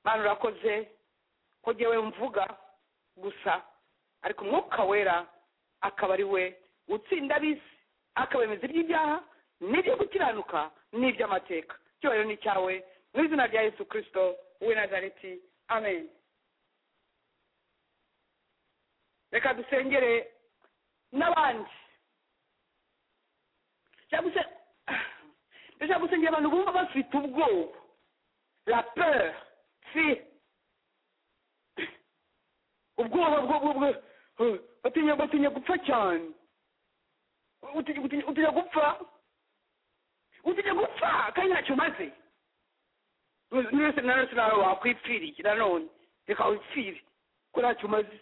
mana urakoze ko jyewe mvuga gusa ariko umwuka wera akaba ari we utsinda abisi akabemeza iby'ibyaha n'ibyo gukiranuka n'iby'amateka icyubahiro ni icyawe mu izina rya yesu kirisito w'i nazareti amen reka dusengere n'abandi cyangwa se ndashaka gusengera abantu bumva bafite ubwoba la peur fear ubwoba bwo bwo batinya batinya gupfa cyane utinya utinya- utinya gupfa utinya gupfa kandi ntacyo umaze mwese nanone nawe wakwipfiriye nanone reka wipfire ko ntacyo umaze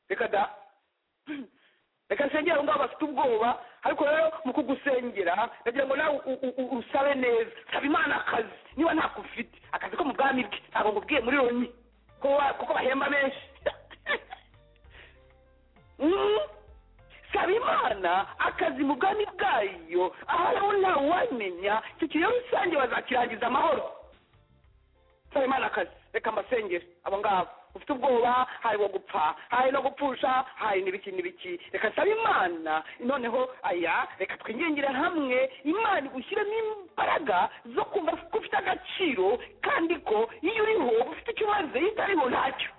reka da reka nsengera abo ngabo bafite ubwoba ariko rero mu kugusengera ndagira ngo nawe u- u- u- usabe neza saba imana akazi niba ntako ufite akazi ko mu bwami bwe ntabwo ngubwiye muri loni kuko wa- kuko bahemba benshi Mm. saba imana akazi mu bwami bwayo ahari aho ntawe wamenya icyo kiyo rusange bazakirangiza amahoro saba imana akazi reka mbasengere abo ngabo ufite ubwoba hari wo gupfa hari no gupfusha hari n'ibiki n'ibiki reka nsaba imana noneho aya reka twingingire hamwe imana igushyiremo imbaraga zo kumva ko ufite agaciro kandi ko iyo uriho ufite icyo umaze iyo utariho ntacyo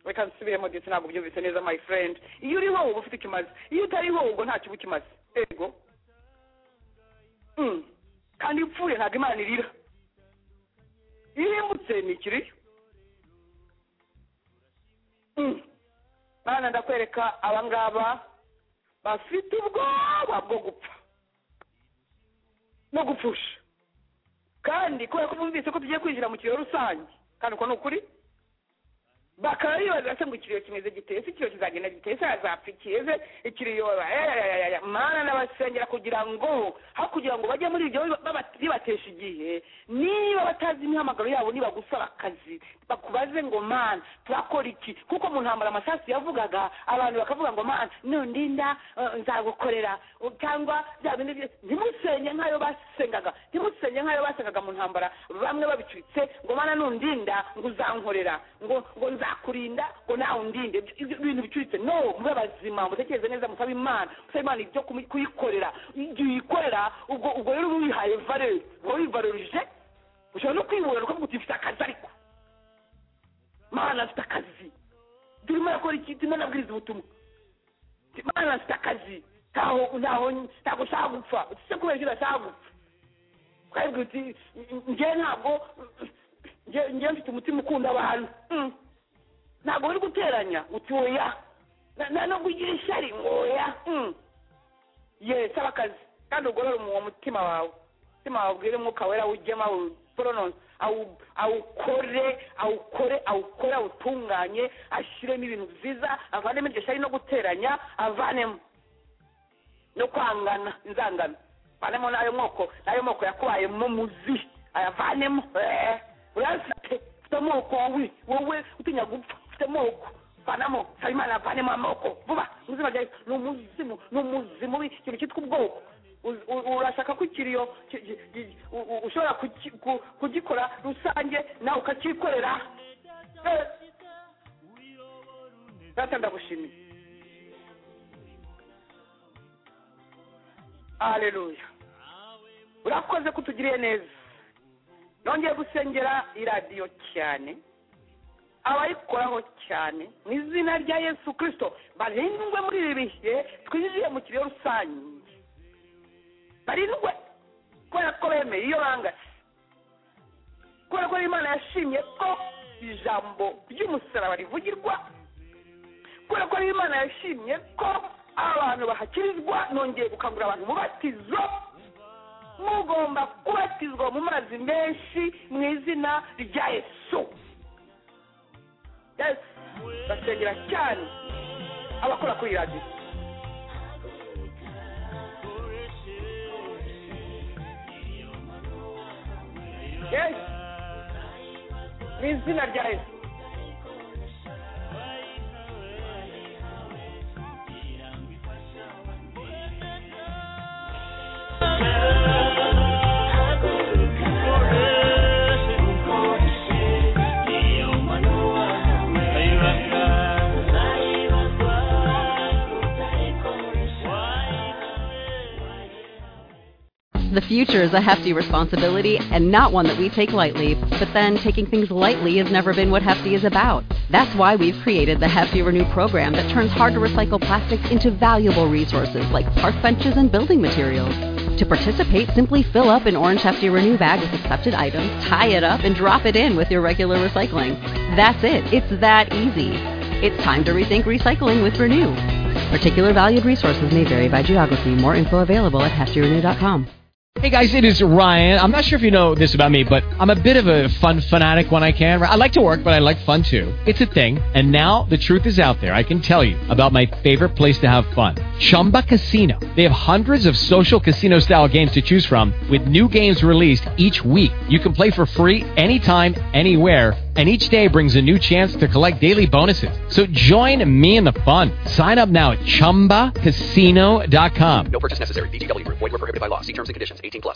reka nsubiremo ndetse ntabwo byumvise neza my friend iyo uriho uba ufite icyo umaze iyo utariho ubwo ntacyo uba ukimaze ego Mm. kandi iyo upfuye ntabwo imana irira irimbutse ni ikiriyo Mm. bana ndakwereka abangaba bafite ubwoba bwo gupfa no gupfusha kandi kubera ko bumvise ko tugiye kwinjira mu kiriyo rusange kandi uko ni ukuri bakaba bibaza se ngo ikiriyo kimeze giteye se ikiriyo kizagenda giteye se yazapfa ikiyeze ikiriyo ayayayayaya mana n'abasengera kugira ngo aho kugira ngo bajye muri ibyo baba- bibatesha igihe niba batazi imihamagaro yabo nibagusaba akazi bakubaze ngo mana turakora iki kuko mu ntambara amasasu yavugaga abantu bakavuga ngo mana nundinda eh, nzagukorera cyangwa bya bindi bye- ntimusenye nk'ayo basengaga ntimusenye nk'ayo basengaga mu ntambara bamwe babicuritse ngo mana nundinda ngo uzankorera ngo ngo nzakurinda ngo nawe undinde Ibyo- ibyo bintu bicuritse no mube bazima mutekereze neza musabe imana musabe imana ibyo kumu- kuyikorera igihe uyikorera ubwo ubwo rero uba wihaye valeur uba wivalorije ushobora no kwibonera ukavuga uti mfite akazi ariko mana afite akazi turimo arakora iki turimo anabwiriza ubutumwa mana afite akazi ntaho ntaho ntabwo nshaka gupfa se kubera iki ndashaka gupfa ukabwira uti njyewe ntabwo njye- njyewe mfite umutima ukunda abantu Mm. ntabwo uri guteranya uti oya Na- na no kugira ishyari ngo oya Mm. ye saba akazi kandi ugorore uwo mutima wawe umutima wawe ubwire umwuka wera awugema awuporononse awu- awukore awukore awukore awutunganye ashyiremo ibintu byiza avanemo iryo shyari no guteranya avanemo no kwangana inzangano avanemo n'ayo moko n'ayo moko yakubayemo muzi ayavanemo eh, urayafite ufite amoko wowe wowe utinya gupfa ufite amoko vanamo habimana avanemo amoko vuba ubuzima byawe ni umuzimu ni umuzimu w'ikintu cyitwa ubwoko Uz- u- urashaka ko ikiriyo ki- ki- ki- u- u- ushobora kuki- ku- kugikora rusange nawe ukacyikorera Eh. data ndagushimiye haleluya urakoze ko utugiriye neza nongeye gusengera iradiyo cyane abayikoraho cyane mu izina rya yesu kirisito barindwe muri ibi bihe twinjiye mu kiriyo rusange barindwe kubera ko bemeye iyo bangase kubera ko imana yashimye ko ijambo ry'umusaraba rivugirwa kubera ko rero imana yashimye ko abantu bahakirizwa nongeye gukangurira abantu umubatizo mugomba kubatizwa mu mazi menshi mu izina rya yesu yesu basengera cyane abakora kuri radiyo yesu mu izina rya yesu The future is a hefty responsibility and not one that we take lightly, but then taking things lightly has never been what Hefty is about. That's why we've created the Hefty Renew program that turns hard to recycle plastics into valuable resources like park benches and building materials. To participate, simply fill up an orange Hefty Renew bag with accepted items, tie it up, and drop it in with your regular recycling. That's it. It's that easy. It's time to rethink recycling with Renew. Particular valued resources may vary by geography. More info available at heftyrenew.com. Hey guys, it is Ryan. I'm not sure if you know this about me, but I'm a bit of a fun fanatic when I can. I like to work, but I like fun too. It's a thing. And now the truth is out there. I can tell you about my favorite place to have fun Chumba Casino. They have hundreds of social casino style games to choose from, with new games released each week. You can play for free anytime, anywhere and each day brings a new chance to collect daily bonuses. So join me in the fun. Sign up now at ChumbaCasino.com.